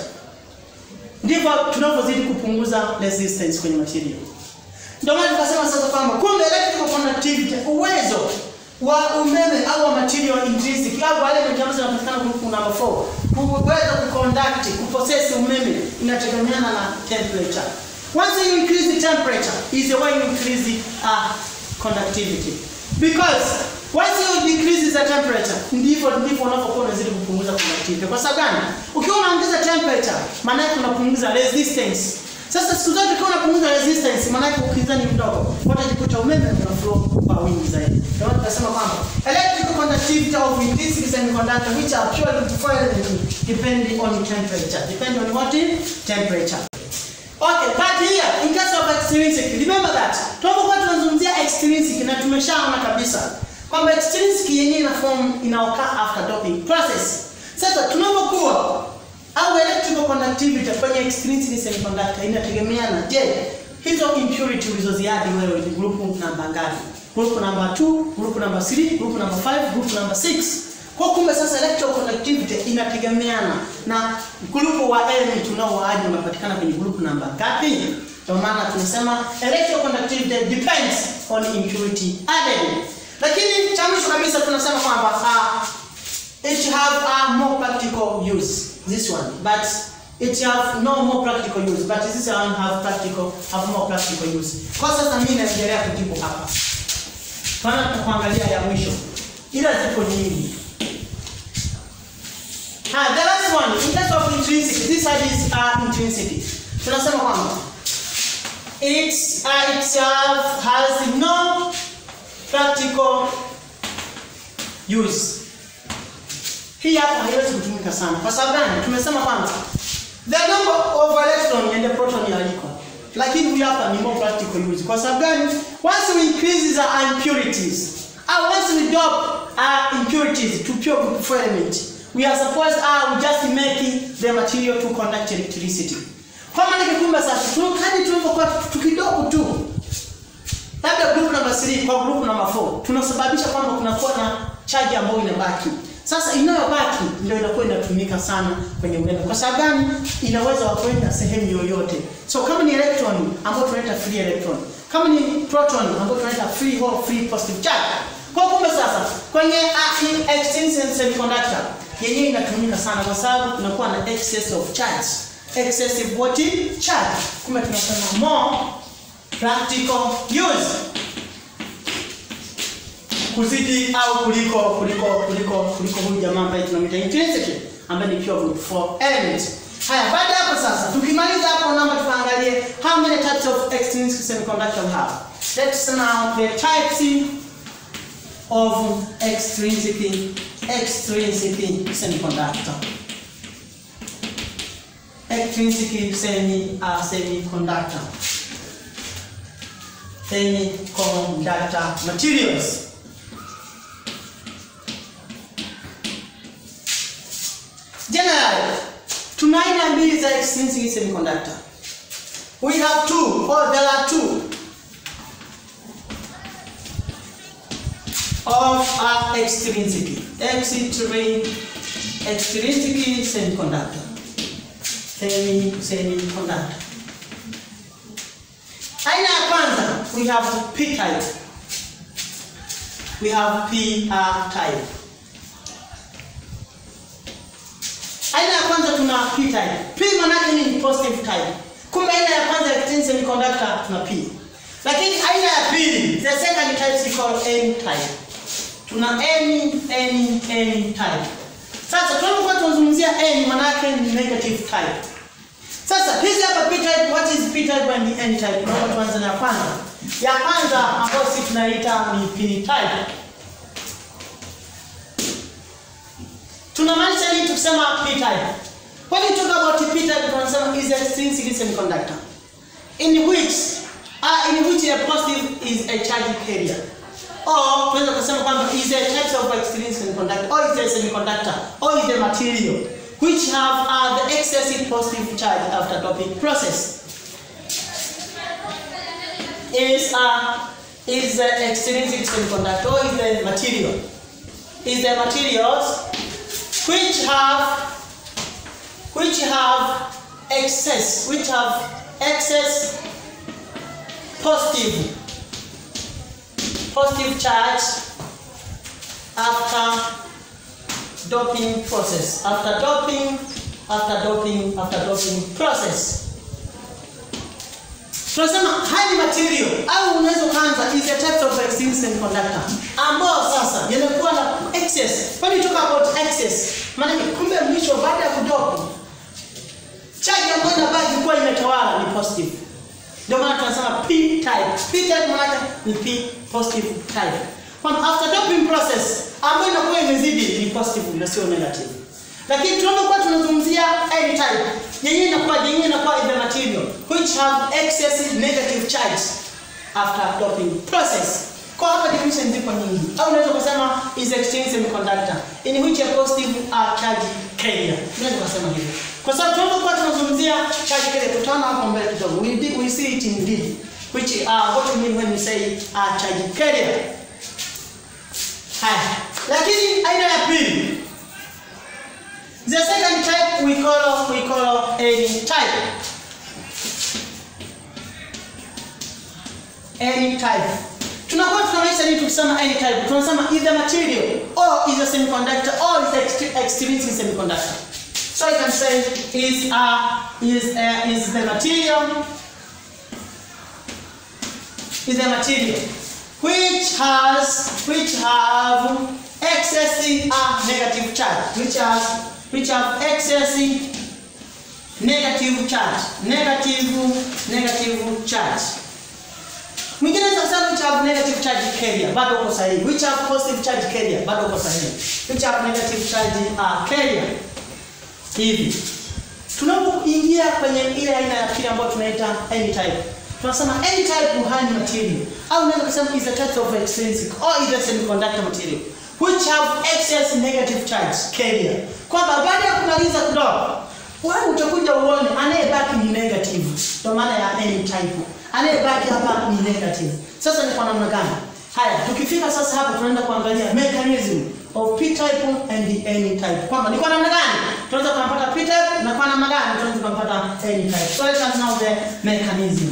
ndivyo tunavyozidi kupunguza resistance kwenye material. Ndio maana tukasema sasa kwamba kumbe electrical conductivity, uwezo wa umeme au wa material intrinsic au wale ambazo zinapatikana group number 4 kuweza kuconduct kupossess umeme inategemeana na temperature. Once you increase the temperature is the way you increase the uh, conductivity because once you decrease the temperature ndivyo ndivyo unapokuwa unazidi kupunguza conductivity. Kwa sababu gani? Ukiwa unaongeza temperature maana yake unapunguza resistance. Sasa siku zote ukiwa unapunguza resistance maana yake ukinzani mdogo, utajikuta umeme una flow kwa wingi zaidi. Ndio maana tunasema kwamba electrical conductivity of intrinsic semiconductor which are purely different depending on temperature. Depend on what? Temperature. Okay, but here in case of extrinsic, remember that. Tunapokuwa tunazungumzia extrinsic na tumeshaona kabisa kwamba extrinsic yenyewe ina form inaokaa after doping process. Sasa tunapokuwa au electrical conductivity kwenye extrinsic semiconductor inategemeana, je, hizo impurity ulizoziadi wewe ni group namba ngapi? Group number 2, group number 3, group number 5, group number 6. Kwa kumbe sasa electrical conductivity inategemeana na group wa element unaoaje unapatikana kwenye group namba ngapi? Ndio maana tunasema electrical conductivity depends on impurity added. Lakini cha mwisho kabisa tunasema kwamba uh, it have a more practical use this one but it have no more practical use but this one have practical have more practical use. Kwa sasa mimi naendelea kujibu hapa. Tunaanza kuangalia ya mwisho. Ila ziko nyingi. Ah, the last one, in terms of intrinsic, this side is uh, intrinsic. Tunasema kwamba it uh, itself has no practical use. Hii hapa haiwezi kutumika sana. Kwa sababu gani? Tumesema kwamba the number of electron and the proton are equal. Lakini hii hapa ni more practical use. Kwa sababu gani? Once we increase the impurities, or once we drop our impurities to pure group four element, we are supposed uh, we just make the material to conduct electricity. Kwa maana kikumbe sasa tukadi tulipokuwa tukidogo tu labda group number 3 kwa group number 4 tunasababisha kwamba kunakuwa na charge ambayo inabaki. Sasa inayobaki ndio inakuwa inatumika sana kwenye umeme. Kwa sababu gani? Inaweza kwenda sehemu yoyote. So kama ni electron ambayo tunaita free electron, kama ni proton ambayo tunaita free hole free positive charge. Kwa kumbe sasa kwenye uh, extrinsic semiconductor yenyewe inatumika sana kwa sababu kunakuwa na excess of charge. Excessive what? Charge. Kumbe tunasema more practical use kuzidi au kuliko kuliko kuliko kuliko huyu jamaa ambaye tunamwita intrinsic ambaye ni pure group 4 element. Haya, baada hapo sasa tukimaliza hapo namba tuangalie how many types of extrinsic semiconductor we have. Let's now the types of extrinsic extrinsic semiconductor. Extrinsic semi uh, semiconductor. Semiconductor materials. Generally, tuna aina mbili za extrinsic semiconductor. We have two, or there are two of our extrinsic, extrinsic, extrinsic semiconductor. Semi, semiconductor. Aina ya kwanza, we have P type. We have P uh, type. Aina ya kwanza tuna P type. P maana yake ni positive type. Kumbe aina ya kwanza ya extrinsic semiconductor tuna P. Lakini aina ya pili, the second type is called N type. Tuna N N N type. Sasa tunapokuwa tunazungumzia n maana yake ni negative type. Sasa hizi hapa p type, what is p type and n type? Naomba tuanze na ya kwanza. Ya kwanza ambayo sisi tunaita ni p type. Tunamaanisha nini tukisema p type? When you talk about p type tunasema is a extrinsic semiconductor in which uh, in which a positive is a charge carrier. Or tunaweza kusema kwamba is a type of extrinsic semiconductor or is a semiconductor or is a material which have uh, the excessive positive charge after doping process. Is uh, is the extrinsic semiconductor or is the material? Is the materials which have which have excess which have excess positive positive charge after doping process after doping after doping after doping process tunasema high material au unaweza kuanza is a type of extrinsic semiconductor ambao sasa yanakuwa na excess when you talk about excess maana kumbe mwisho baada ya kudopu charge ambayo inabaki kuwa imetawala ni positive ndio maana tunasema p type p type maana ni p positive type kwa after doping process ambayo inakuwa imezidi ni positive na sio negative lakini tunapokuwa tunazungumzia n type yenyewe inakuwa yenyewe inakuwa in the material which have excessive negative charge after doping process kwa hapa definition ziko nyingi au unaweza kusema is exchange semiconductor in which a positive uh, charge carrier unaweza kusema hivyo kwa sababu tunapokuwa tunazungumzia charge carrier tutaona hapo mbele kidogo we, did, we see it in deep which uh, what we mean when we say uh, charge carrier haya lakini aina ya pili The second type we call we call any type. Any type. Tunakuwa tunamaanisha nini tukisema any type? Tunasema either material or is a semiconductor or is a extrinsic semiconductor. So I can say is a is a, is the material is a material which has which have excessive uh, negative charge which has which have excessive negative charge negative negative charge mwingine sasa which have negative charge carrier bado uko sahihi which have positive charge carrier bado uko sahihi which have negative charge uh, carrier hivi tunapoingia kwenye ile aina ya pili ambayo tunaita n type tunasema n type uhani material au unaweza kusema is a type of extrinsic or is a semiconductor material which have excess negative charge carrier kwamba baada ya kumaliza kudoa wewe utakuja uone anayebaki ni negative ndio maana ya n type anayebaki hapa ni negative sasa ni kwa namna gani haya tukifika sasa hapa tunaenda kuangalia mechanism of p type and the n type kwamba ni kwa namna gani tunaweza kumpata p type na kwa namna gani tunaweza kumpata n type so let us know the mechanism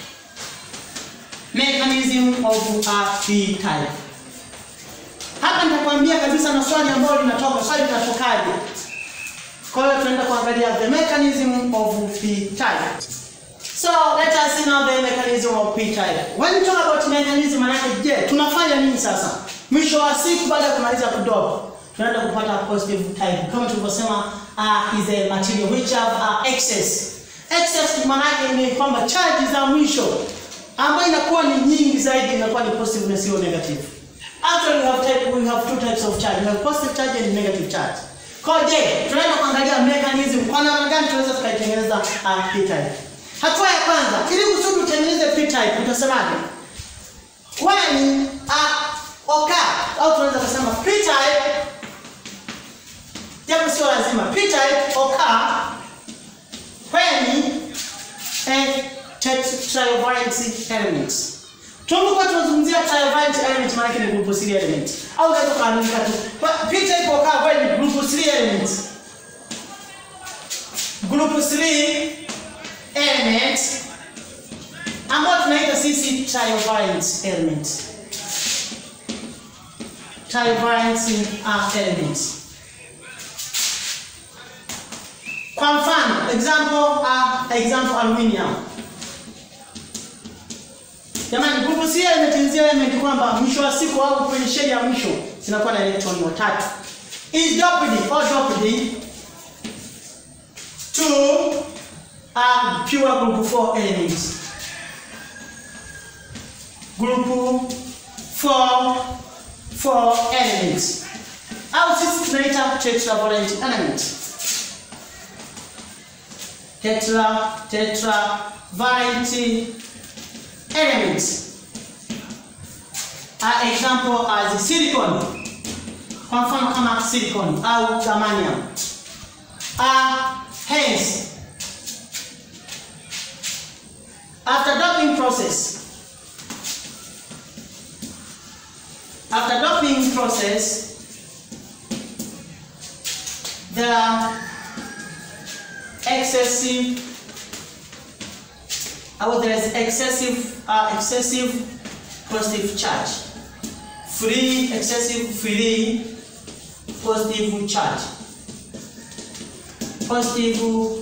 mechanism of a p type hapa nitakwambia kabisa na swali ambalo linatoka swali linatokaje kwa hiyo tunaenda kuangalia the mechanism of p type so let us see now the mechanism of p type when you talk about mechanism manake je tunafanya nini sasa mwisho wa siku baada ya kumaliza kudopa tunaenda kupata positive type kama tulivyosema uh, is a material which have uh, excess excess manake ni kwamba charge za mwisho ambayo inakuwa ni nyingi zaidi inakuwa ni positive na sio negative Actually, we have, type, we have two types of charge. We have positive charge and negative charge. Kwa je, tunaenda kuangalia mechanism kwa namna gani tunaweza tukaitengeneza uh, p-type. Hatua ya kwanza, ili kusudi utengeneze p-type utasemaje? When uh, occur au tunaweza kusema p-type japo sio lazima. P-type occur when a trivalent elements Tunapokuwa tunazungumzia trivalent element maana yake ni group 3 element. Au unaweza kuandika tu. P-type occur when group 3 elements. Group 3 element ambao tunaita sisi trivalent element. Trivalent uh, element. Kwa mfano, example uh, example aluminium. Jamani, group C element ni zile element kwamba mwisho wa siku au kwenye sheli ya mwisho zinakuwa na electron watatu. is doped or doped to a pure group 4 elements. Group 4 4 elements. Au sisi tunaita tetravalent element. Tetra tetravalent elements. An example as silicon. Kwa mfano kama silicon au germanium. Uh, hence, after doping process, after doping process, there are excessive, or there is excessive, uh, excessive positive charge, free, excessive free positive charge, positive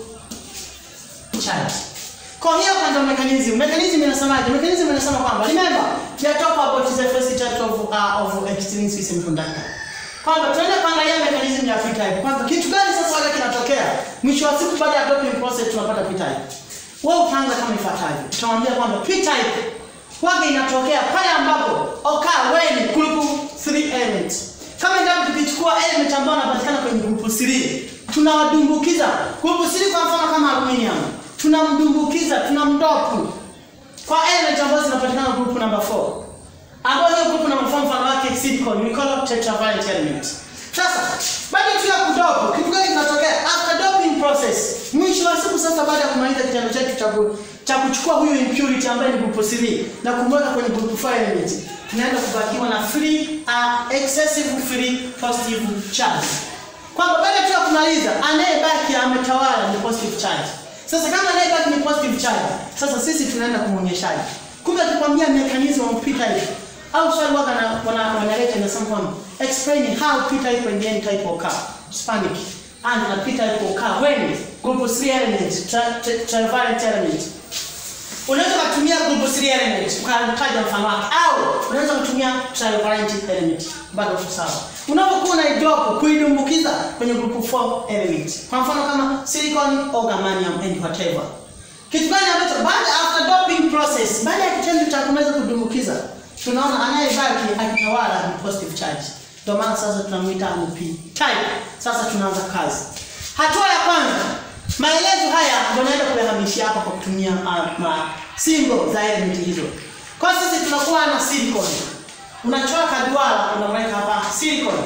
charge. Kwa hiyo kwanza mechanism, mechanism inasemaje? Mechanism inasema kwamba remember, we are talking about the first type of uh, of extrinsic semiconductor. Kwamba tunaenda kuangalia mechanism ya p-type. Kwamba kitu gani sasa wale kinatokea? Mwisho wa siku baada ya doping process tunapata p-type. Wewe utaanza kama ifuatavyo. Tutamwambia kwamba p-type waga inatokea pale ambapo occur when group 3 elements. Kama endapo tukichukua element ambayo anapatikana kwenye group 3, tunawadumbukiza group 3 kwa mfano kama aluminium tunamdumbukiza tunamdopu kwa element ambazo zinapatikana group number 4 ambayo hiyo group number 4 mfano wake silicon we call it tetravalent element sasa baada tu ya kudopu kitu gani kinatokea after doping process mwisho wa siku sasa baada ya kumaliza kitendo chetu cha cha kuchukua huyu impurity ambaye ni group 3 na kumweka kwenye group 5 element tunaenda kubakiwa na free uh, excessive free positive charge kwamba baada tu ya kumaliza anayebaki ametawala ni positive charge sasa kama anayebaki ni positive charge, sasa sisi tunaenda kumwonyeshaje? Kumbe tukwambia mechanism of p-type au swali waga na wana wanaleta inasema kwamba explain how p-type and n type occur. Hispanic and na p-type occur when group 3 element trivalent element. Unaweza kutumia group 3 element ukataja mfano wake au unaweza kutumia trivalent element bado tu sawa. Unapokuwa na drop kuidumbukiza kwenye group 4 element. Kwa mfano kama silicon or germanium and whatever. Kitu gani ambacho baada after doping process, baada ya kitendo cha kumeza kudumbukiza, tunaona anayebaki akitawala ni positive charge. Ndio maana sasa tunamuita ni P type. Sasa tunaanza kazi. Hatua ya kwanza, maelezo haya ndio naenda kuyahamishia hapa kwa kutumia uh, ma symbol za element hizo. Kwa sisi tunakuwa na silicon unachora kaduara unamweka hapa silicon.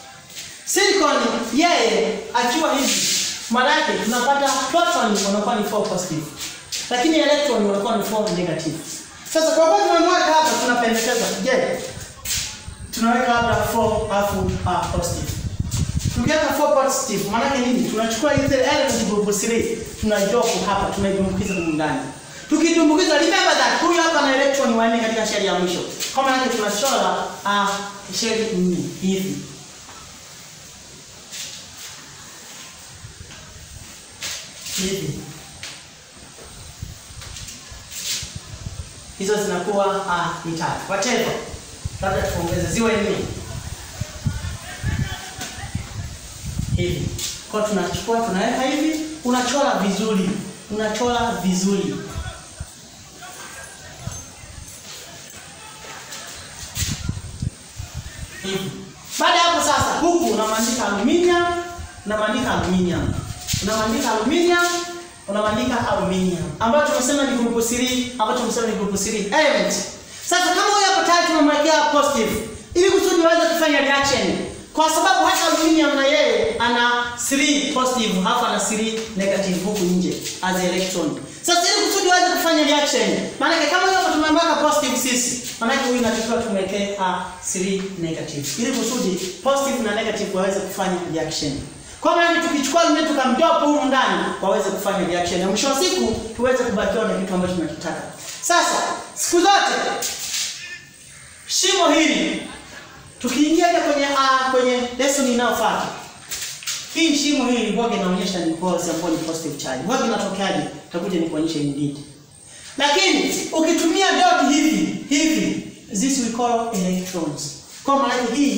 Silicon yeye akiwa hivi, maana yake tunapata proton wanakuwa ni 4 positive, lakini electron wanakuwa ni 4 negative. Sasa kwa kuwa tumemweka hapa, tunapendekeza je, tunaweka hapa 4 alafu uh, positive. Tukiweka 4 positive, maana yake nini? Tunachukua ile element group 3 tunaidrop hapa, tunaidumbukiza humu ndani tukitumbukiza remember that huyu hapa na electron wanne katika sheli ya mwisho kwa maana yake tunachora uh, sheli nne hivi hivi hizo zinakuwa uh, ni tatu whatever labda tuongeze ziwe nne hivi kwa tunachukua tunaweka hivi unachora vizuri unachora vizuri hivi. Baada ya hapo sasa, huku unamandika aluminium, unamandika aluminium, unamandika aluminium, unamandika aluminium, ambayo tumesema ni group 3, ambayo tumesema ni group 3 element. Sasa kama huyu hapo tayari tumemwekea positive, ili kusudi waweze kufanya reaction, kwa sababu hata aluminium na yeye ana 3 positive, halafu ana 3 negative huku nje as electron. Sasa ili kusudi waweze kufanya reaction, maana kama huyu hapo tumemweka positive sisi, maana huyu inatakiwa tumwekee a 3 negative. Ili kusudi positive na negative waweze kufanya reaction. Kwa maana tukichukua lumeni tukamdopa humu ndani waweze kufanya reaction. Na mwisho wa siku tuweze kubakiwa na kitu ambacho tunakitaka. Sasa siku zote shimo hili tukiingia kwenye uh, kwenye lesson inayofuata hii shimo hili huwa inaonyesha ni pose ambayo ni positive charge. Huwa inatokeaje? Takuja nikuonyeshe in detail. Lakini ukitumia dot hivi hivi, this we call electrons. Kwa maana hii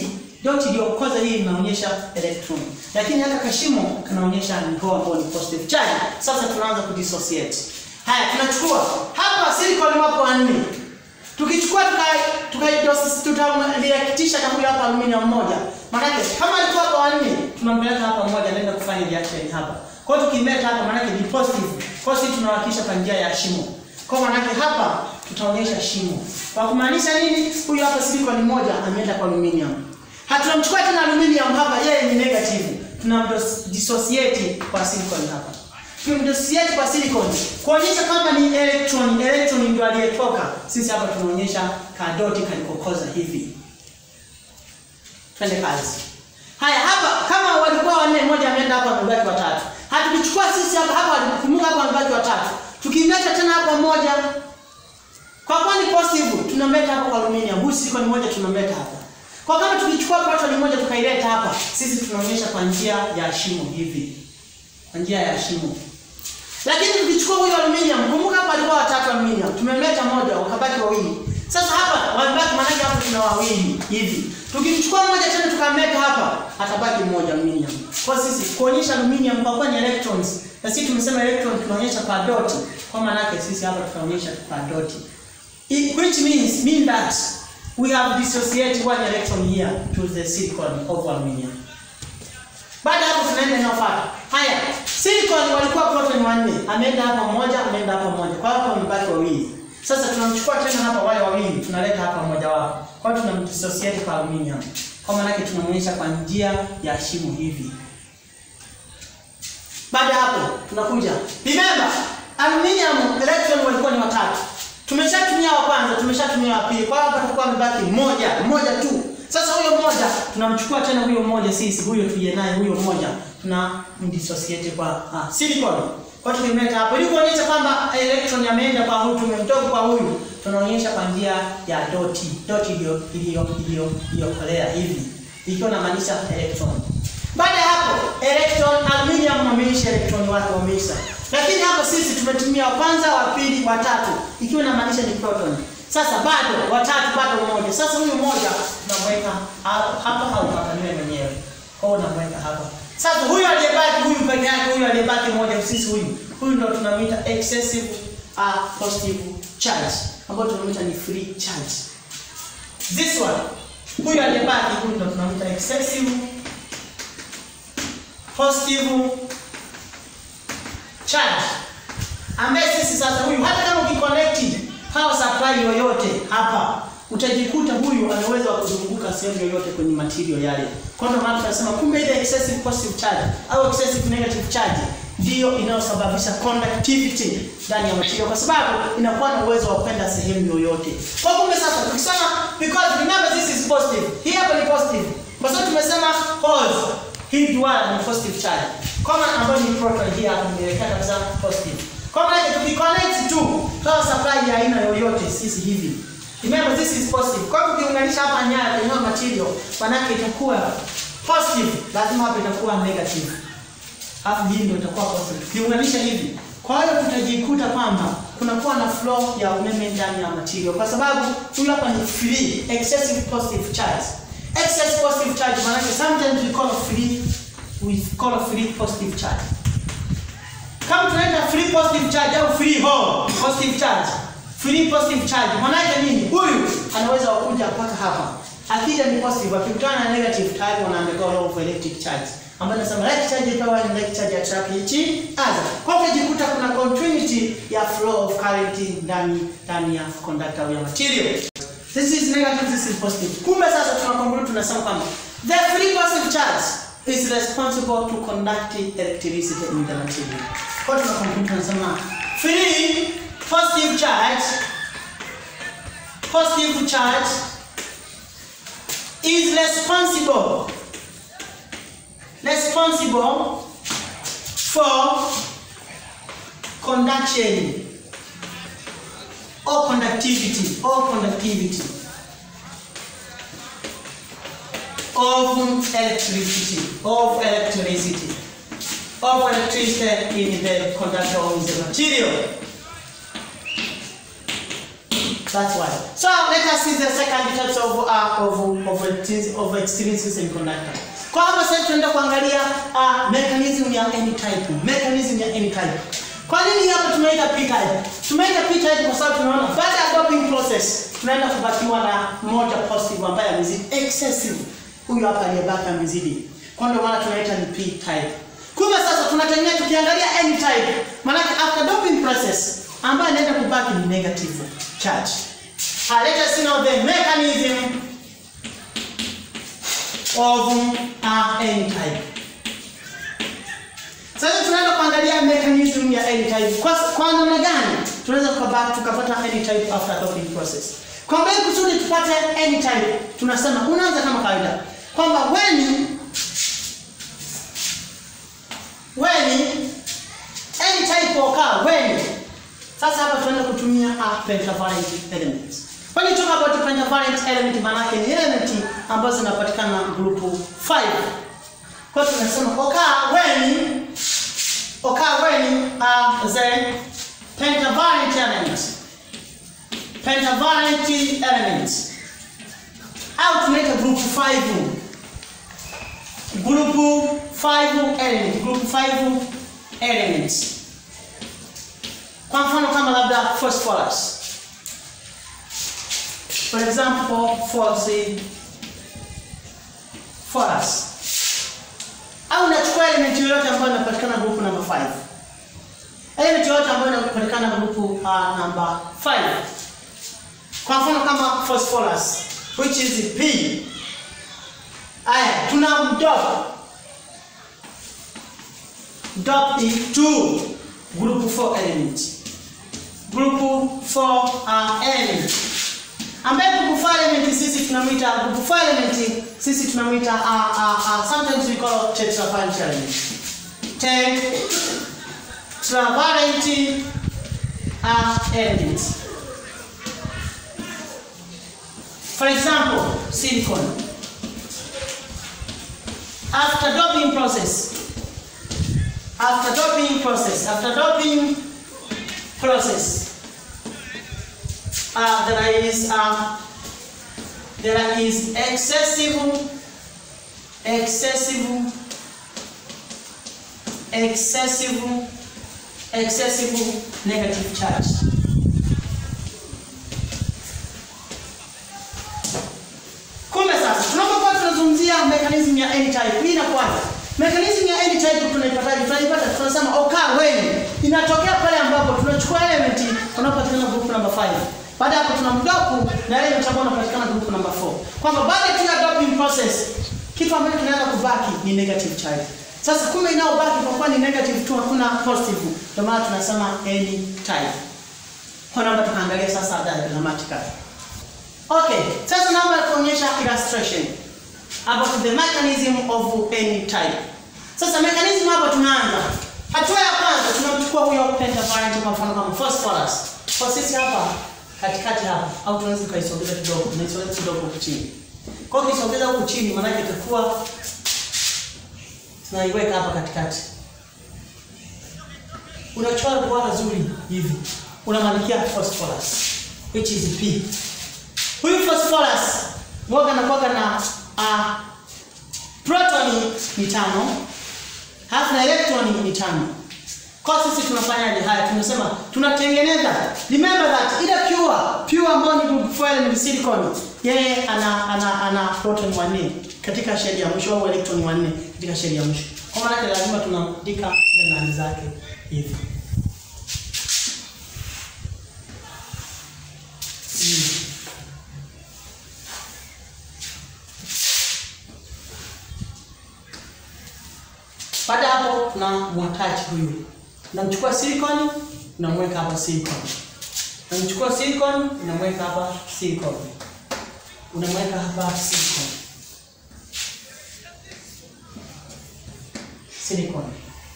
Dot iliyokoza hii inaonyesha electron. Lakini hata kashimo kanaonyesha ni hole ambayo ni positive charge. Sasa tunaanza kudissociate. Haya, tunachukua hapa silicon wapo wanne. Tukichukua tutaliakitisha tuka huyu hapa aluminium moja. Maana kama alikuwa hapa wanne, tunampeleka hapa mmoja anaenda kufanya reaction hapa. Kwa hiyo tukimleta hapa maana ni positive. Kwa hiyo sisi tunawakisha kwa njia ya shimo. Kwa maana hapa tutaonyesha shimo. Kwa kumaanisha nini? Huyu hapa silicon moja ameenda kwa aluminium. Hatunamchukua tena aluminium hapa, yeye ni negative. Tunamdissociate kwa silicon hapa. Tunamdissociate kwa silicon kuonyesha kama ni electron, electron ndio aliyetoka. Sisi hapa tunaonyesha kadoti kalikokoza hivi. Twende kazi. Haya hapa kama walikuwa wanne, mmoja ameenda hapa, amebaki watatu. Hatukichukua sisi hapa hapa, kumbuka hapa amebaki watatu. Tukimleta tena hapa mmoja kwa kuwa ni positive, tunamleta hapa kwa aluminium. Huyu silicon moja tunamleta hapa. Kwa kama tukichukua proton moja tukaileta hapa, sisi tunaonyesha kwa njia ya shimo hivi. Kwa njia ya shimo. Lakini tukichukua huyo aluminium, kumbuka hapa alikuwa watatu aluminium. Tumemleta moja, wakabaki wawili. Sasa hapa wamebaki maana hapa tuna wawili hivi. Tukimchukua moja tena tukamleta hapa, atabaki mmoja aluminium. Kwa sisi kuonyesha aluminium kwa kuwa ni electrons. Na sisi tumesema electron tunaonyesha kwa dot. Kwa maana yake sisi hapa tunaonyesha kwa dot. Which means mean that we have dissociated one electron here to the silicon of aluminium. Baada hapo tunaenda inayofuata. Haya, silicon walikuwa proton wanne. Ameenda hapa mmoja, ameenda hapa mmoja. Kwa hapo wamebaki wawili. Sasa tunamchukua tena hapa wale wawili, tunaleta hapa mmoja wao. Kwa hiyo tunamdissociate kwa aluminium. Kwa maana yake tunaonyesha kwa njia ya shimo hivi. Baada hapo tunakuja. Remember, aluminium electron walikuwa ni watatu. Tumeshatumia wa kwanza, tumeshatumia wa pili. Kwa hiyo hapa tutakuwa mbaki mmoja, mmoja tu. Sasa huyo mmoja tunamchukua tena huyo mmoja sisi, huyo tuje naye huyo mmoja tuna dissociate kwa ah, silicon. Kwa hiyo tumemleta hapo ili kuonyesha kwamba electron yameenda kwa huyu, tumemtoa kwa huyu, tunaonyesha kwa njia ya doti. Doti iliyo iliyo iliyo iliyokolea hivi. Ikiwa inamaanisha electron. Baada ya hapo, electron aluminium wameisha electron wake wameisha. Lakini hapo sisi tumetumia wa kwanza, wa pili, wa tatu, ikiwa inamaanisha ni proton. Sasa bado watatu bado mmoja. Sasa huyu mmoja tunamweka hapa au hapa niwe mwenyewe. Kwa hiyo unamweka hapa. Sasa huyu aliyebaki huyu peke yake huyu aliyebaki mmoja sisi huyu. Huyu ndio tunamuita excessive uh, positive charge ambayo tunamuita ni free charge. This one. Huyu aliyebaki huyu ndio tunamuita excessive positive charge. Ambaye sisi sasa huyu hata kama ukiconnect power supply yoyote hapa utajikuta huyu ana uwezo wa kuzunguka sehemu yoyote kwenye material yale. Kwa hiyo maana tunasema kumbe ile excessive positive charge au excessive negative charge ndiyo inayosababisha conductivity ndani ya material kwa sababu inakuwa na uwezo wa kwenda sehemu yoyote. Kwa kumbe sasa tukisema because remember this is positive. Hii hapa ni positive. Kwa sababu tumesema holes hii duara ni positive charge. Kama ambayo ni proton hii hapa nimeelekea kabisa positive. Kwa maana tukiconnect tu power supply ya aina yoyote sisi hivi. Remember this is positive. Kwa hiyo ukiunganisha hapa nyaya kwenye material, manake itakuwa positive, lazima hapa itakuwa negative. Alafu hii ndio itakuwa positive. Ukiunganisha hivi. Kwa hiyo tutajikuta kwamba kunakuwa na flow ya umeme ndani ya material kwa sababu huyu hapa ni free excessive positive charge. Excess positive charge manake sometimes we call free we call free positive charge. Kama tunaenda free positive charge au free hole positive charge. Free positive charge. Maana yake nini? Huyu anaweza kuja mpaka hapa. Akija ni positive, akikutana na negative tayari wanaandika law of electric charge. Ambayo nasema like charge power and like charge attract each other. Kwa hiyo jikuta kuna continuity ya flow of current ndani ndani ya conductor ya material. This is negative, this is positive. Kumbe sasa tunakonklude tunasema kwamba the free positive charge is responsible to conduct electricity in the material. Kwa hiyo tunakonklude tunasema free positive charge positive charge is responsible responsible for conduction or conductivity or conductivity of electricity of electricity of electricity in the conductor of the material That's why. So let us see the second types of uh, of of electricity of electricity semiconductor. Kwa hapa sasa tunaenda kuangalia uh, mechanism ya n type. Mechanism ya n type. Kwa nini hapa tumeita p type? Tumeita p type kwa sababu tunaona baada ya doping process tunaenda kubakiwa na moja positive ambaye amezidi excessive. Huyu hapa aliyebaki amezidi. Kwa ndio maana tunaita ni p type. Kumbe sasa tunategemea tukiangalia n type. Maana after doping process ambayo inaenda kubaki ni negative charge. Uh, let us see now the mechanism of uh, n type. Sasa tunaenda kuangalia mechanism ya n type. Kwa kwa namna gani tunaweza tukapata tukapata n type after doping process. Kwa mbele kusudi tupate n type tunasema unaanza kama kawaida kwamba when when n type occur when sasa hapa tunaenda kutumia a pentavalent element. When you talk about the pentavalent element maana yake ni element ambazo zinapatikana group 5. Kwa hiyo tunasema occur when occur when uh, the pentavalent element pentavalent element au tunaita group 5 group 5 element group 5 elements kwa mfano kama labda phosphorus for example phosphorus au nachukua element yoyote ambayo inapatikana group number 5 element yoyote ambayo inapatikana group uh, number 5 kwa mfano kama phosphorus which is P aya tuna mdop dop into group 4 element group 4 uh, element ambaye group 4 element sisi tunamuita group 4 element sisi tunamuita uh, uh, uh, sometimes we call it tetravalent element tetravalent uh, element for example silicon after doping process after doping process after doping process uh, there is uh, there is excessive excessive excessive excessive negative charge kumbe sasa tunapokuwa tunazungumzia mechanism ya n type hii inakuwaje Mechanism ya n type tunaipataje? Tunaipata tunasema occur when inatokea pale ambapo tunachukua element unaopatikana group number 5. Baada hapo tunamdopu na element ambayo unapatikana group number 4. Kwamba baada tu ya doping process kitu ambacho kinaanza kubaki ni negative charge. Sasa kumbe inaobaki kwa kuwa ni negative tu hakuna positive. Ndio maana tunasema n type. Kwa naomba tukaangalia sasa diagrammatically. Okay, sasa naomba kuonyesha illustration about the mechanism of any type. Sasa mechanism hapa tunaanza. Hatua ya kwanza tunamchukua huyo pentavalent kwa mfano kama phosphorus. Kwa sisi hapa katikati hapa au tunaweza kuisogeza kidogo, tunaisogeza kidogo huku chini. Kwa hiyo ukisogeza huku chini maana yake itakuwa tunaiweka hapa katikati. Unachora duara zuri hivi. Unamwandikia phosphorus which is P. Huyu phosphorus mwaga anakuwa na uh, protoni ni tano halafu na elektroni ni tano. Kwa sisi tunafanyaje haya? Tunasema tunatengeneza. Remember that ile pure pure ambayo ni group 4 element silicon, yeye ana ana ana proton wanne katika sheli ya mwisho au electron wanne katika sheli ya mwisho. Kwa maana lazima tunaandika zile nani zake hivi. Mm. Baada hapo tuna mwatachi huyu. Namchukua silicon, namweka hapa silicon. Namchukua silicon, namweka hapa silicon. Unamweka hapa silicon. Silicon.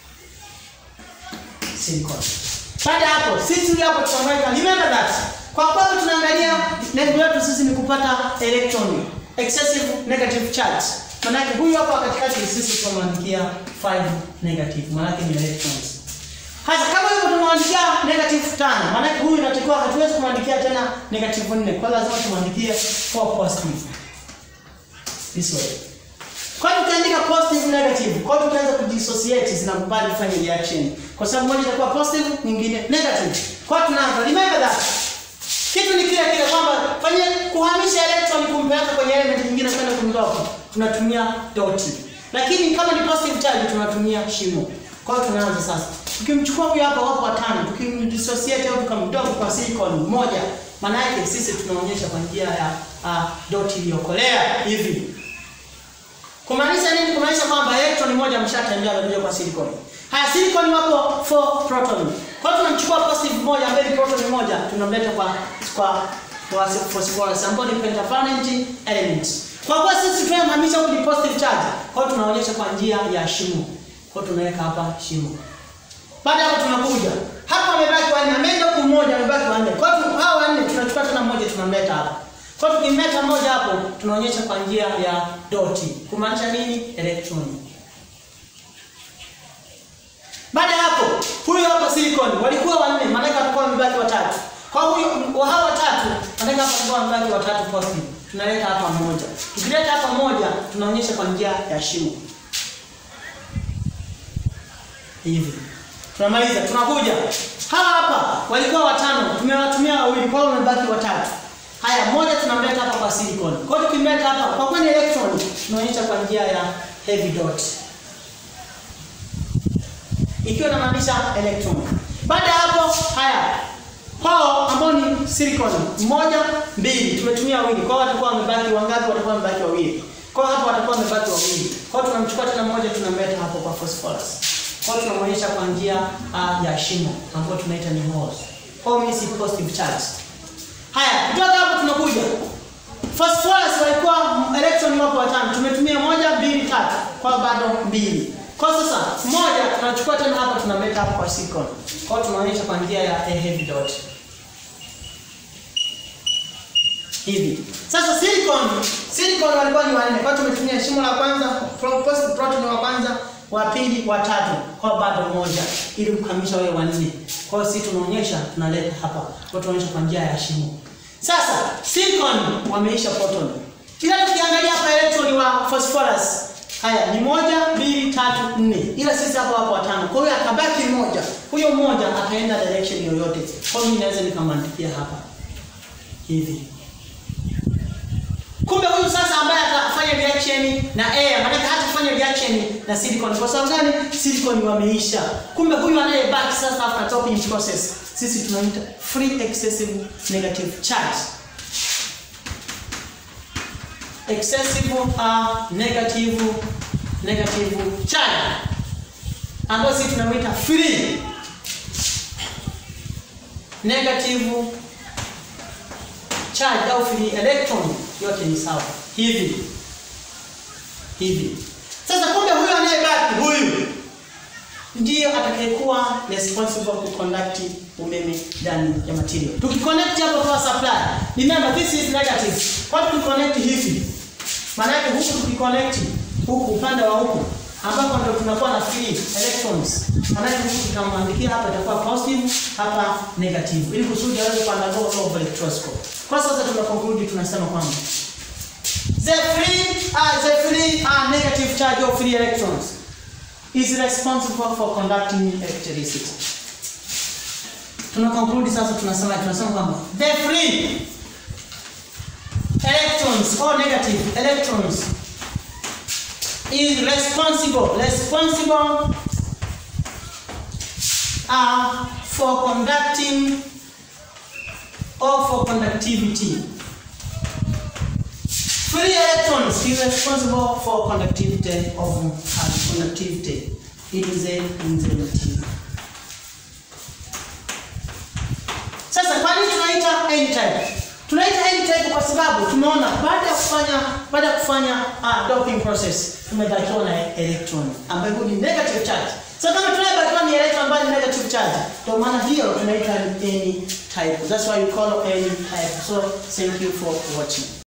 Silicon. Baada hapo sisi hapo tunamweka remember that. Kwa kwamba tunaangalia lengo letu sisi ni kupata electron excessive negative charge. Manake huyu hapa katikati sisi tunamwandikia 5 negative, manake ni electrons. Hasa kama hivyo tumwandikia negative 5, maana yake huyu inatakiwa hatuwezi kumwandikia tena negative 4. Kwa lazima tumwandikie 4 positive. This way. Kwa hiyo tukiandika positive negative, kwa hiyo tukianza kudissociate zinakubali kufanya reaction. Kwa sababu moja itakuwa positive, nyingine negative. Kwa hiyo tunaanza remember that. Kitu ni kile kile kwamba fanye kuhamisha electron kumpeleka kwenye element nyingine kwenda kumtoka. Tunatumia doti. Lakini kama ni positive charge tunatumia shimo. Kwa hiyo tunaanza sasa. Tukimchukua huyu hapa wapo watano, tukimdissociate au tukamtoa kwa silicon moja, maana yake sisi tunaonyesha kwa njia ya uh, doti iliyokolea hivi. Kumaanisha nini? Kumaanisha kwamba electron moja ameshatembea amekuja kwa silicon. Haya silicon wapo 4 proton. Kwa hiyo tunamchukua positive moja ambaye ni proton moja tunamleta kwa kwa kwa phosphorus ambayo ni pentavalent element. Kwa kuwa sisi tunamhamisha huku ni positive charge, kwa hiyo tunaonyesha kwa njia ya shimo. Kwa hiyo tunaweka hapa shimo. Baada ya hapo tunakuja. Hapa amebaki wanne, ameenda huku mmoja amebaki wanne. Kwa hiyo hao wanne tunachukua tena mmoja tunamleta hapa. Kwa hiyo tukimleta mmoja hapo tunaonyesha kwa njia ya doti. Kumaanisha nini? Electron. Baada ya hapo, huyu hapa silicon walikuwa wanne, maana yake atakuwa wamebaki watatu. Kwa huyo wa hawa watatu, maana yake atakuwa wamebaki watatu positive. Tunaleta hapa mmoja. Tukileta hapa mmoja, tunaonyesha kwa njia ya shimo. Hivi. Tunamaliza, tunakuja. Hawa hapa walikuwa watano, tumewatumia wawili, kwa hiyo wamebaki watatu. Haya, mmoja tunamleta hapa kwa silicon. Kwa hiyo tukimleta hapa, kwa kwani electron tunaonyesha kwa njia ya heavy dot. Ikiwa inamaanisha electron. Baada ya hapo, haya. Hao ambao ni silicon, mmoja, mbili, tumetumia wawili. Kwa hiyo watakuwa wamebaki wangapi? Watakuwa wamebaki wawili. Kwa hiyo hapo watakuwa wamebaki wawili. Kwa hiyo tunamchukua tena mmoja tunamleta hapo kwa phosphorus. Kwa hiyo tunamwonyesha kwa njia uh, ya shimo ambayo tunaita ni holes. Kwa hiyo means positive charge. Haya, kutoka hapo tunakuja. Phosphorus walikuwa electron wapo watano. Tumetumia moja, mbili, tatu. Kwa hiyo bado mbili. Kwa sasa moja tunachukua tena hapa tunamleta hapa kwa silicon. Kwa hiyo tunaonyesha kwa njia ya a heavy dot. Hivi. Sasa silicon, silicon walikuwa ni wanne. Kwa hiyo tumetumia shimo la kwanza, pro- positive proton wa kwanza, wa pili, wa tatu. Kwa hiyo bado moja ili kukamilisha wale wanne. Kwa hiyo sisi tunaonyesha tunaleta hapa. Kwa hiyo tunaonyesha kwa njia ya shimo. Sasa silicon wameisha proton. Ila tukiangalia hapa electron wa phosphorus Haya ni moja, mbili, tatu, nne. Ila sisi hapa wapo watano. Kwa hiyo akabaki mmoja. Huyo mmoja akaenda direction yoyote. Kwa hiyo mimi naweza nikamwandikia hapa. Hivi. Kumbe huyu sasa ambaye atafanya reaction na air, maana hatafanya reaction na silicon. Kwa sababu gani? Silicon wameisha. Kumbe huyu anayebaki sasa after topping process, sisi tunaita free excessive negative charge excessive uh, negative negative charge ambayo sisi tunamuita free negative charge au free electron yote ni sawa hivi hivi sasa kumbe huyu anayebaki huyu ndiyo atakayekuwa responsible ku conduct umeme ndani ya material. Tukiconnect hapo power supply, remember this is negative. Kwa hiyo tukiconnect hivi, maana yake huku tukiconnect huku upande wa huku ambapo ndio tunakuwa na free electrons. Maana yake huku tutamwandikia hapa itakuwa positive, hapa negative ili kusudi aweze kuandaa law of electroscope. Kwa sasa tuna conclude tunasema kwamba the free uh, the free uh, negative charge of free electrons is responsible for conducting electricity. Tuna conclude sasa tunasema tunasema kwamba the free electrons or negative electrons is responsible responsible uh, for conducting or for conductivity. Free electrons is responsible for conductivity of uh, conductivity in the in the material. Sasa kwa nini tunaita n-type? Tunaita n-type kwa sababu tumeona baada ya kufanya baada ya kufanya uh, doping process tumebakiwa na electron ambayo ni negative charge. So kama tunabakiwa ni electron ambayo ni negative charge, ndio maana hiyo tunaita n-type. That's why we call n-type. So thank you for watching.